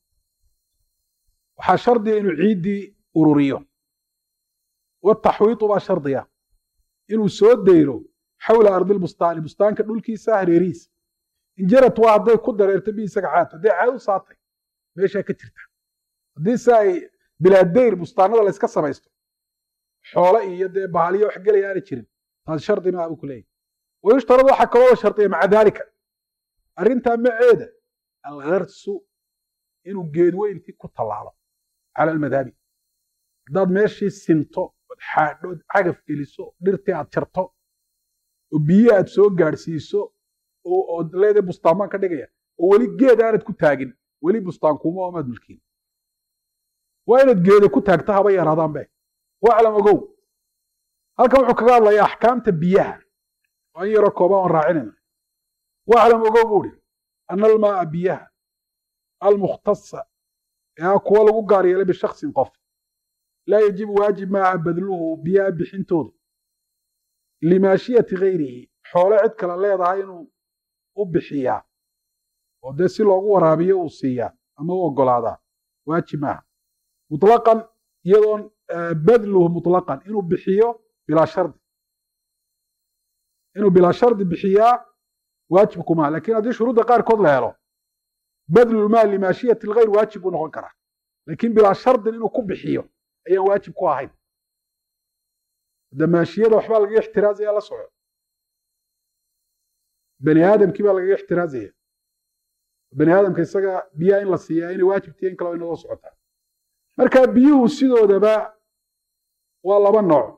waxaa shardiga inuu ciiddii ururiyo wataxwiitu baa shardiga inuu soo dayro xawla ardilbustaani bustaanka dhulkiisa hareerihiisa injarad waa hadday ku dareerto bi isaga caad hadday caad u saatay meeshaa ka jirta haddii se ay bilaa dayr bustaanada la yska samaysto xoole iyo dee bahaliyo wax gelaya aana jirin taasi shardi maaha buu ku leeyahy wayushtarad waxaa kaloo shardiya maca daalika arrintaa maceeda algarsu inuu geedweyntii ku tallaalo cala almadhabi haddaad meeshii sinto ood xaadho ood cagaf geliso dhirtii aad jarto oo biyi aad soo gaadhsiiso ood leedahay bustaan baan ka dhigaya oo weli geed aanad ku taagin weli bustaan kuma oomaad mulkiin waa inaad geeda ku taagto haba yaraadaan be waclam ogow halkan wuxuu kaga hadlayaa axkaamta biyaha waa in yaroo kooban aan raacinayna waclam ogow buu hi ana almaaa biyaha almukhtasa ee kuwa lagu gaar yeelay bishaksin qof laa yajibu waajib maaha badluhu biyaha bixintoodu limaashiyati gayrihi xoole cid kale leedahay inuu u bixiyaa oo dee si loogu waraabiyo uu siiyaa ama u ogolaadaa waajib maaha mutlaqan iyadoon badluhu mutlaqan inuu bixiyo bilaa shardi inuu bilaa shardi bixiyaa waajib kumaa lakin haddii shuruudda qaarkood la helo badlulmaal limaashiyati lgayr waajib buu noqon karaa lakin bilaa shardin inuu ku bixiyo ayaan waajib ku ahayn hadda maashiyada waxbaa lagaga ixtiraazaya la soco bani aadamkii baa lagaga ixtiraazaya bani aadamka isaga biyaha in la siiyaa inay waajibtiya in kale inadoo socotaa marka biyuhu sidoodaba waa laba nooc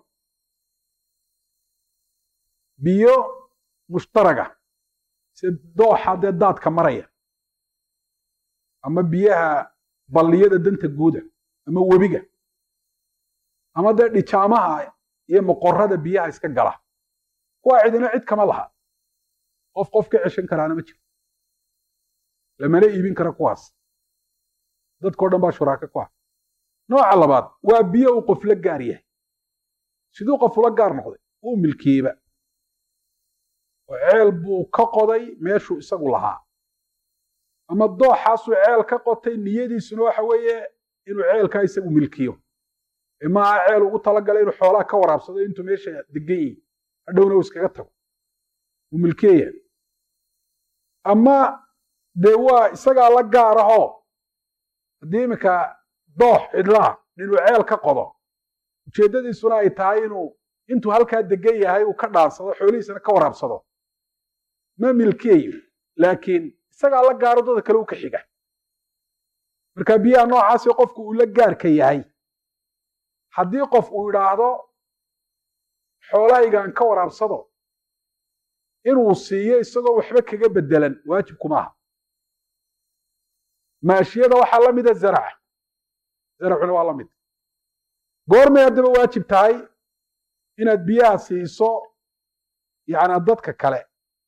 biyo mushtaraga si dooxa dee daadka maraya ama biyaha balliyada danta guuda ama webiga ama dee dhijaamaha iyo moqorada biyaha iska gala kuwaa cidina cid kama laha qof qof ka ceshan karaana ma jiro lamana iibin kara kuwaas dadkao dhan baa shuraaka ku ah nooca labaad waa biyo uu qof la gaar yahay siduu qof ula gaar noqday uu milkiiba oo ceel buu ka qoday meeshuu isagu lahaa ama dooxaasuu ceel ka qotay niyadiisuna waxa weeye inuu ceelkaa isagu milkiyo ee maaha ceel ugu talagalay inuu xoolaha ka waraabsado intuu meesha degan yihi hadhowna uu iskaga tago uu milkeeya ama dee waa isagaa la gaarahoo haddii iminka doox cidlaha inuu ceel ka qodo ujeeddadiisuna ay tahay inuu intuu halkaa degan yahay uu ka dhaansado xoolihiisana ka waraabsado ma milkeeyo laakiin isagaa la gaaro dada kale u ka xiga marka biyaha noocaasi qofku uu la gaarka yahay haddii qof uu idhaahdo xoolahaygaan ka waraabsado inuu siiyo isagoo waxba kaga bedelan waajibku maaha maashiyada waxaa la mida zaraca zaracuna waa la mid goormay haddaba waajib tahay inaad biyaha siiso yacnaa dadka kale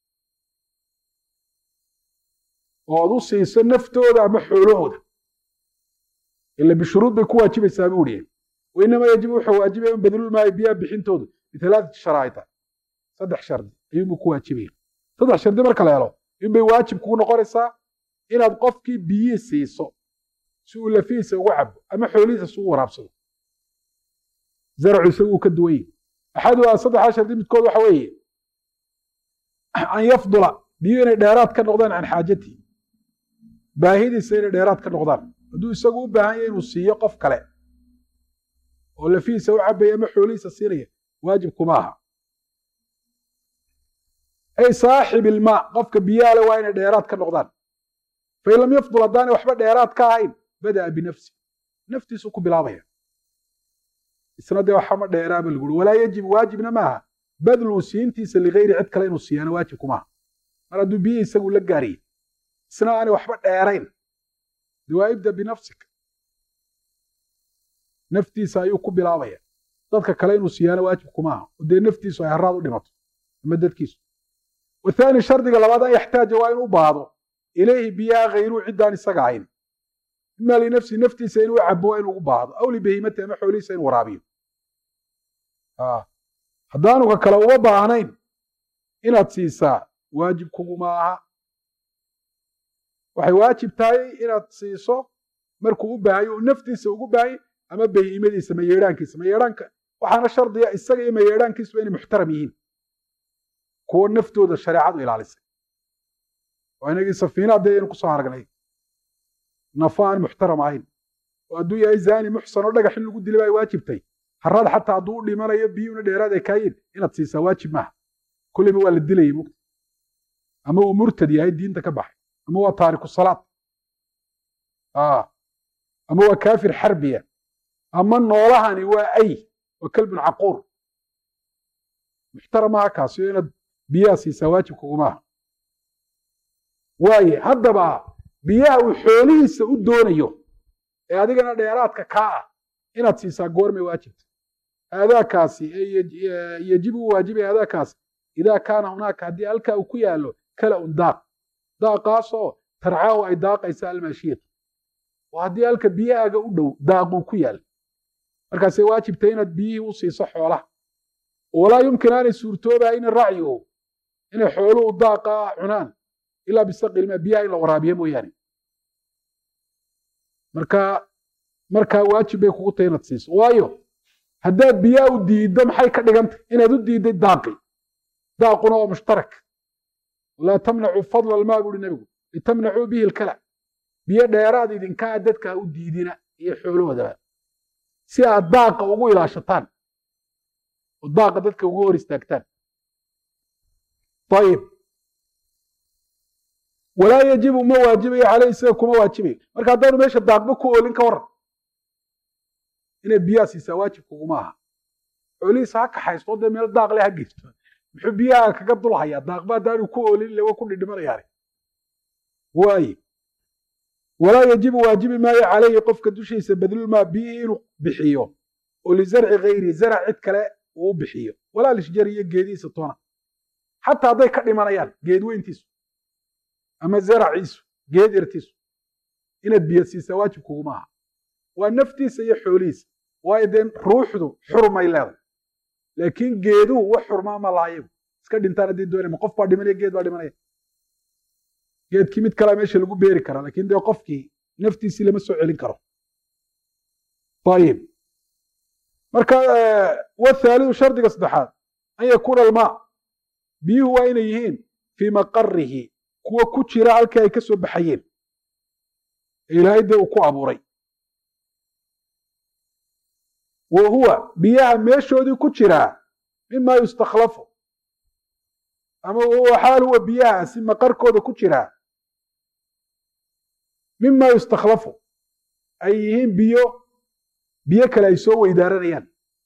oo ad u siiso naftooda ama xoolahooda ila bishuruud bay ku waajibaysaa buu ihi wainama yajibu wuxuu waajibaya in badlulmaayo biyaha bixintoodu bitalaaati sharaa'ita saddex shardi ayuunbuu ku waajibaya saddex shardi marka la helo inbay waajib kugu noqonaysaa inaad qofkii biyihii siiso si uu lafihiisa ugu cabo ama xoolihiisa si u waraabsado zarcu isagu uu ka duwan yahi axaduhaa saddexdaa shardi midkood waxa weeye an yafdula biyu inay dheeraad ka noqdaan can xaajatii baahidiisa inay dheeraad ka noqdaan hadduu isagu u baahan yahay inuu siiyo qof kale oo lafihiisa u cabaya ama xoolihiisa siinaya waajib kuma aha ay saaxib ilmaa qofka biyaha le waa inay dheeraad ka noqdaan fain lam yafdul haddaanay waxba dheeraad ka ahayn bada'a binafsi naftiisuu ku bilaabaya isna dee waxama dheeraaba laguri walaa yajibu waajibna maaha badluu siintiisa ligayri cid kale inuu siiyaana waajib kumaaha mar hadduu biyihii isagu la gaariyey isna aanay waxba dheerayn de waa ibda binafsika naftiisa ayuu ku bilaabaya dadka kale inuu siiyaana waajib kumaaha oo dee naftiisu ay haraad u dhimato ama dadkiisu wathaani shardiga labaad an yaxtaaja waa inuu u baahdo ilayhi biyaha hayruu ciddaan isaga ahayn ima linafsi naftiisa inuu cabo inuu ugu baahdo aw libahimati ama xoolihiisa inuu waraabiyo haddaanu ka kale uma baahnayn inaad siisaa waajib kuguma aha waxay waajib tahay inaad siiso markuu u baahayo uu naftiisa ugu baahanya ama bahimadiisa mayeedhaankiisa mayeedhaanka waxaana shardiya isaga iyo mayeedhaankiisuba inay muxtaram yihiin kuwo naftooda shareecadu ilaalisay waa inagii safiina dee aynu kusoo aragnay nafo aan muxtaram ahayn oo hadduu yahay zaani muxsan oo dhagax in lagu dilay baa waajibtay haraad xataa hadduu u dhimanayo biyuuna dheeraad ay kaayiin inaad siisaa waajib maaha kulleyba waa la dilayay mugta ama uu murtad yahay diinta ka baxay ama waa taariku salaad ama waa kaafir xarbiya ama noolahani waa ay waa kalbun caquur muxtaram aha kaasi inaad biyaha siisaa waajib kugumaaha waaye haddaba biyaha uu xoolihiisa u doonayo ee adigana dheeraadka kaa ah inaad siisaa goormay waajibta aadaakaasi yajibu u waajibaya aadaakaasi idaa kaana hunaaka haddii halkaa uu ku yaallo kala un daaq daaqaasoo tarcaahu ay daaqaysa almaashiyatu oo haddii halka biyahaaga u dhow daaquu ku yaal markaasay waajibtay inaad biyihii u siiso xoolaha walaa yumkin aanay suurtoobahayn racyigu inay xooluhu daaqa cunaan ilaa bisaqilma biyaha in la waraabiyo mooyaane marka markaa waajib bay kugu tahay inaad siiso waayo haddaad biyaha u diiddo maxay ka dhigantay inaad u diidday daaqi daaquna waa mushtarak laa tamnacu fadla almaa buuhi nebigu litamnacuu bihi lkala biyo dheeraad idinkaa dadka u diidina iyo xoolahoodaba si aad daaqa ugu ilaashataan oo daaqa dadka ugu hor istaagtaan ayib walaa yajibu ma waajibayo caleyh isaga kuma waajibayo marka haddaanu meesha daaqba ku oolin ka waran inaad biyaha siisaa waajib kuguma aha xoolihiisa ha kaxaysto dee meel daaq leh ha geysto muxuu biyaha kaga dul hayaa daaqba haddaanu ku oolin lewa ku dhidhimanayaane waaye walaa yajibu waajibi maayo calayhi qofka dushiisa badlulmaa biyihii inuu bixiyo oo lizarci hayri zarac cid kale uu u bixiyo walaa lishjari iyo geedihiisa toona xataa hadday ka dhimanayaan geed weyntiisu ama zaraciisu geed irtiisu inaad biyo siisaa waajib kuguma aha waa naftiisa iyo xoolihiisa waayo dee ruuxdu xurmay leeday laakiin geeduhu wax xurmaa ma laha iyagu iska dhintaan haddii doonaya ma qof baa dhimanaya geed baa dhimanaya geedkii mid kalea meesha lagu beeri karaa lakin dee qofkii naftiisii lama soo celin karo ayib marka wathaalidu shardiga saddexaad an yakuuna almaa biyuhu waa inay yihiin fii maqarihi kuwa ku jira halkii ay ka soo baxayeen ee ilaahay dee uu ku abuuray wa huwa biyaha meeshoodii ku jiraa mima yustakhlafu ama wahuwa xaal huwa biyahaasi maqarkooda ku jiraa mima yustakhlafu ay yihiin biyo biyo kale ay soo weydaaranayaan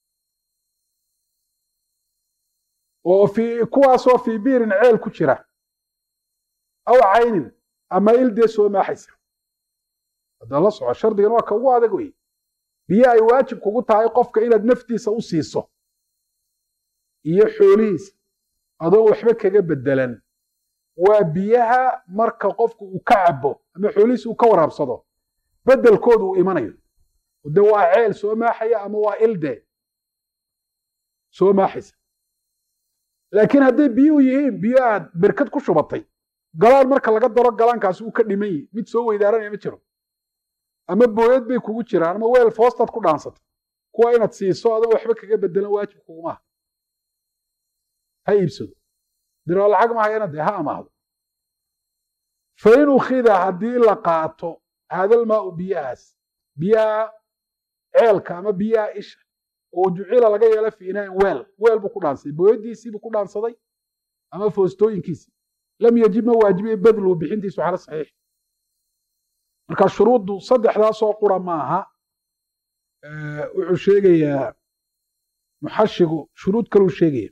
oo fi kuwaasoo fii biirin ceel ku jira aw caynin ama ildee soo maaxaysa hadda la soco shardigan waa ka ugu adag wey biyo ay waajib kugu tahay qofka inaad naftiisa u siiso iyo xoolihiisa adoon waxba kaga bedelan waa biyaha marka qofku uu ka cabo ama xoolihiisa uu ka waraabsado bedelkoodu uu imanayo de waa ceel soo maaxaya ama waa ilde soo maaxaysa laakiin hadday biyuhu yihiin biyo aad berkad ku shubatay galaan marka laga daro galaankaasi uu ka dhiman yihi mid soo weydaaranaya ma jiro ama booyad bay kugu jiraan ama weel foostaad ku dhaansatay kuwa inaad siiso adoon waxba kaga bedelan waajib kugumaha ha iibsado diroo lacag mahayana dee ha amaahdo fa in ukhida haddii la qaato haadalmaau biyahaas biyaha ceelka ama biyaha isha oo jucila laga yeelo fi inaain weel weel buu ku dhaansaday booyadiisiibuu ku dhaansaday ama foostooyinkiisii lam yajib ma waajibiya badluhu bixintiisu cala saxiix marka shuruuddu saddexdaasoo qura maaha wuxuu sheegayaa muxashigu shuruud kaluu sheegaya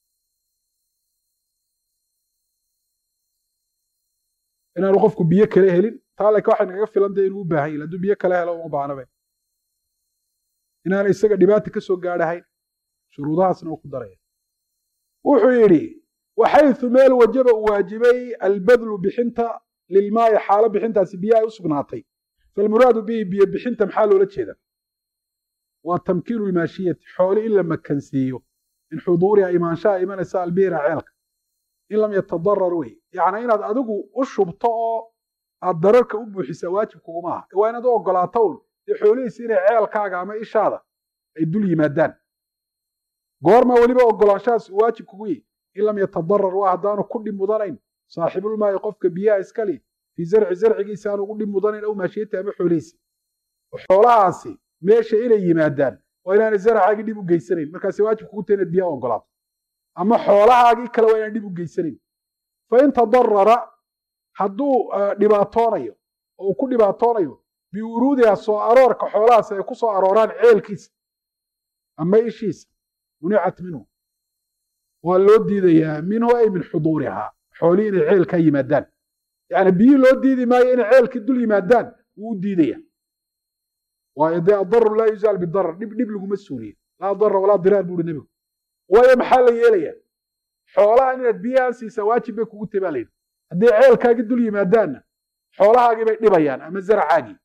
inaanu qofku biyo kale helin taa laakiin waxay nagaga filan dee inuu u baahan yahi hadduu biyo kale helo uma baahnabe inaana isaga dhibaata ka soo gaadhahayn shuruudahaasna uu ku daraya wuxuu yidhi waxayثu meel wajaba uu waajibay albadlu bixinta lilmaayi xaalo bixintaasi biyo ay u sugnaatay falmuraadu bihi biyo bixinta maxaa loola jeeda waa tamkiinu lmaashiyati xooli in la makansiiyo min xuduuriha imaanshaha imanaysa albiira ceelka in lam yatadarar wey yacni inaad adigu u shubto oo aad dararka u buuxisa waajib kuguma aha waa inaad u ogolaato un dee xoolihiisa inay ceelkaaga ama ishaada ay dul yimaadaan goorma weliba ogolaanshahaas uu waajib kugu yihi in lam yatadarar waa haddaanu ku dhib mudanayn saaxibulmaayi qofka biyaha iskali fii zarci zarcigiisa aanu ugu dhib mudanayn aw maashiyati ama xoolihiisa xoolahaasi meesha inay yimaadaan waa inaanay zaracaagii dhib u geysanayn markaasi waajib kugu tahay inaad biyaha ogolaato ama xoolahaagii kale waa inaan dhib u geysanayn fain tadarara hadduu dhibaatoonayo oo uu ku dhibaatoonayo biwuruudiha soo aroorka xoolahaasi ay ku soo arooraan ceelkiisa ama ishiisa municat minhu waa loo diidayaa minhu ay min xuduurihaa xoolihii inay ceelkaa yimaadaan yani biyihii loo diidi maayo inay ceelkii dul yimaadaan wuu u diidaya waayo dee adaru laa yuzaal bidarar dhib dhib laguma suuliye laa darar walaa diraar buuhi nebigu waayo maxaa la yeelaya xoolahan inaad biyahan siisaa waajib bay kugu tahy baa layidhi hadday ceelkaagii dul yimaadaanna xoolahaagii bay dhibayaan ama zaracaagii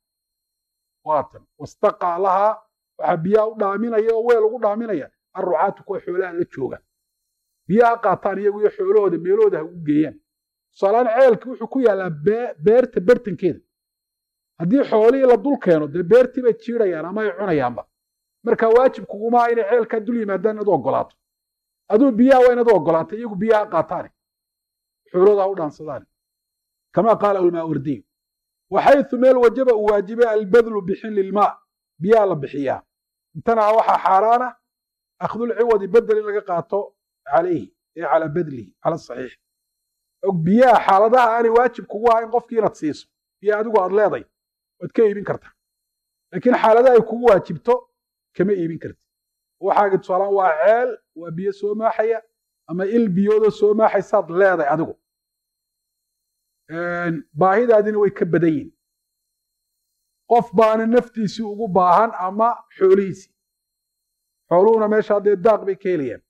waatan wastaqaa lahaa waxaa biyaha u dhaaminaya oo weel ugu dhaaminaya arrucaatu kuwa xoolaha la jooga biyaha qaataan iyagu iyo xoolahooda meelahooda ha ugu geeyaan tusaaleaan ceelki wuxuu ku yaallaa beerta bertankeeda haddii xoolihii la dul keeno dee beertii bay jiidhayaan ama ay cunayaanba marka waajib kugumaa inay ceelkaa dul yimaadaan inaad u ogolaato aduu biyaha waa inaad u ogolaato iyagu biyaha qaataane xoolahooda ha u dhaansadaan kama qaala almaawardiyu waxaytu meel wajaba uu waajibay albadlu bixin lilmaa biyaha la bixiyaa intana waxaa xaaraana akhdulciwadi bedel in laga qaato calayhi ee calaa badlihi cala saxiix og biyaha xaaladaha aanay waajib kugu ahayn qofkii inaad siiso biyo adigu aad leeday waad ka iibin kartaa laakiin xaaladaha ay kugu waajibto kama iibin karti waxaagi tusaalaan waa ceel waa biyo soo maaxaya ama il biyoodoo soo maaxaysaad leeday adigu baahidaadina way ka badan yihin qof baana naftiisii ugu baahan ama xoolihiisii xooluhuna meesha haddee daaq bay ka helayaan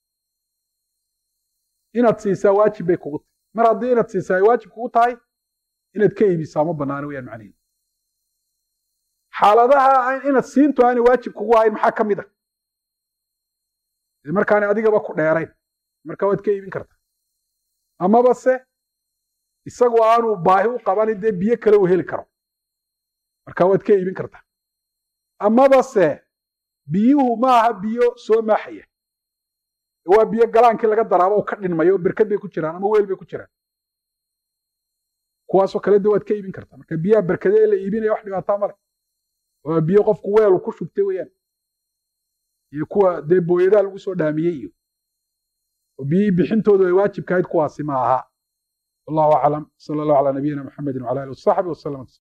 inaad siisaa waajib bay kugu tahay mar haddii inaad siisaa ay waajib kugu tahay inaad ka iibisaa ma banaano wayaan macnaheedu xaaladaha inaad siintu aanay waajib kugu ahayn maxaa ka mid a markaanay adigaba ku dheerayn marka waad ka iibin kartaa amaba se isagu aanu baahi u qabanin dee biyo kale uu heli karo marka waad ka iibin kartaa amaba se biyuhu maaha biyo soo maaxaya waa biyo galaankii laga daraabo u ka dhinmayo oo berkad bay ku jiraan ama weel bay ku jiraan kuwaasoo kale de waad ka iibin kartaa marka biyaha berkade ee la iibinaya wax dhibaataa male waa biyo qofku weelu ku shubtay weeyaan iyo kuwa dee booyadaa lagu soo dhaamiyey iyo oo biyihii bixintoodu ay waajibka ahayd kuwaasi ma aha wallahu aclam sala allahu calaa nabiyina maxamedin wala alihi wasaxbi wasalam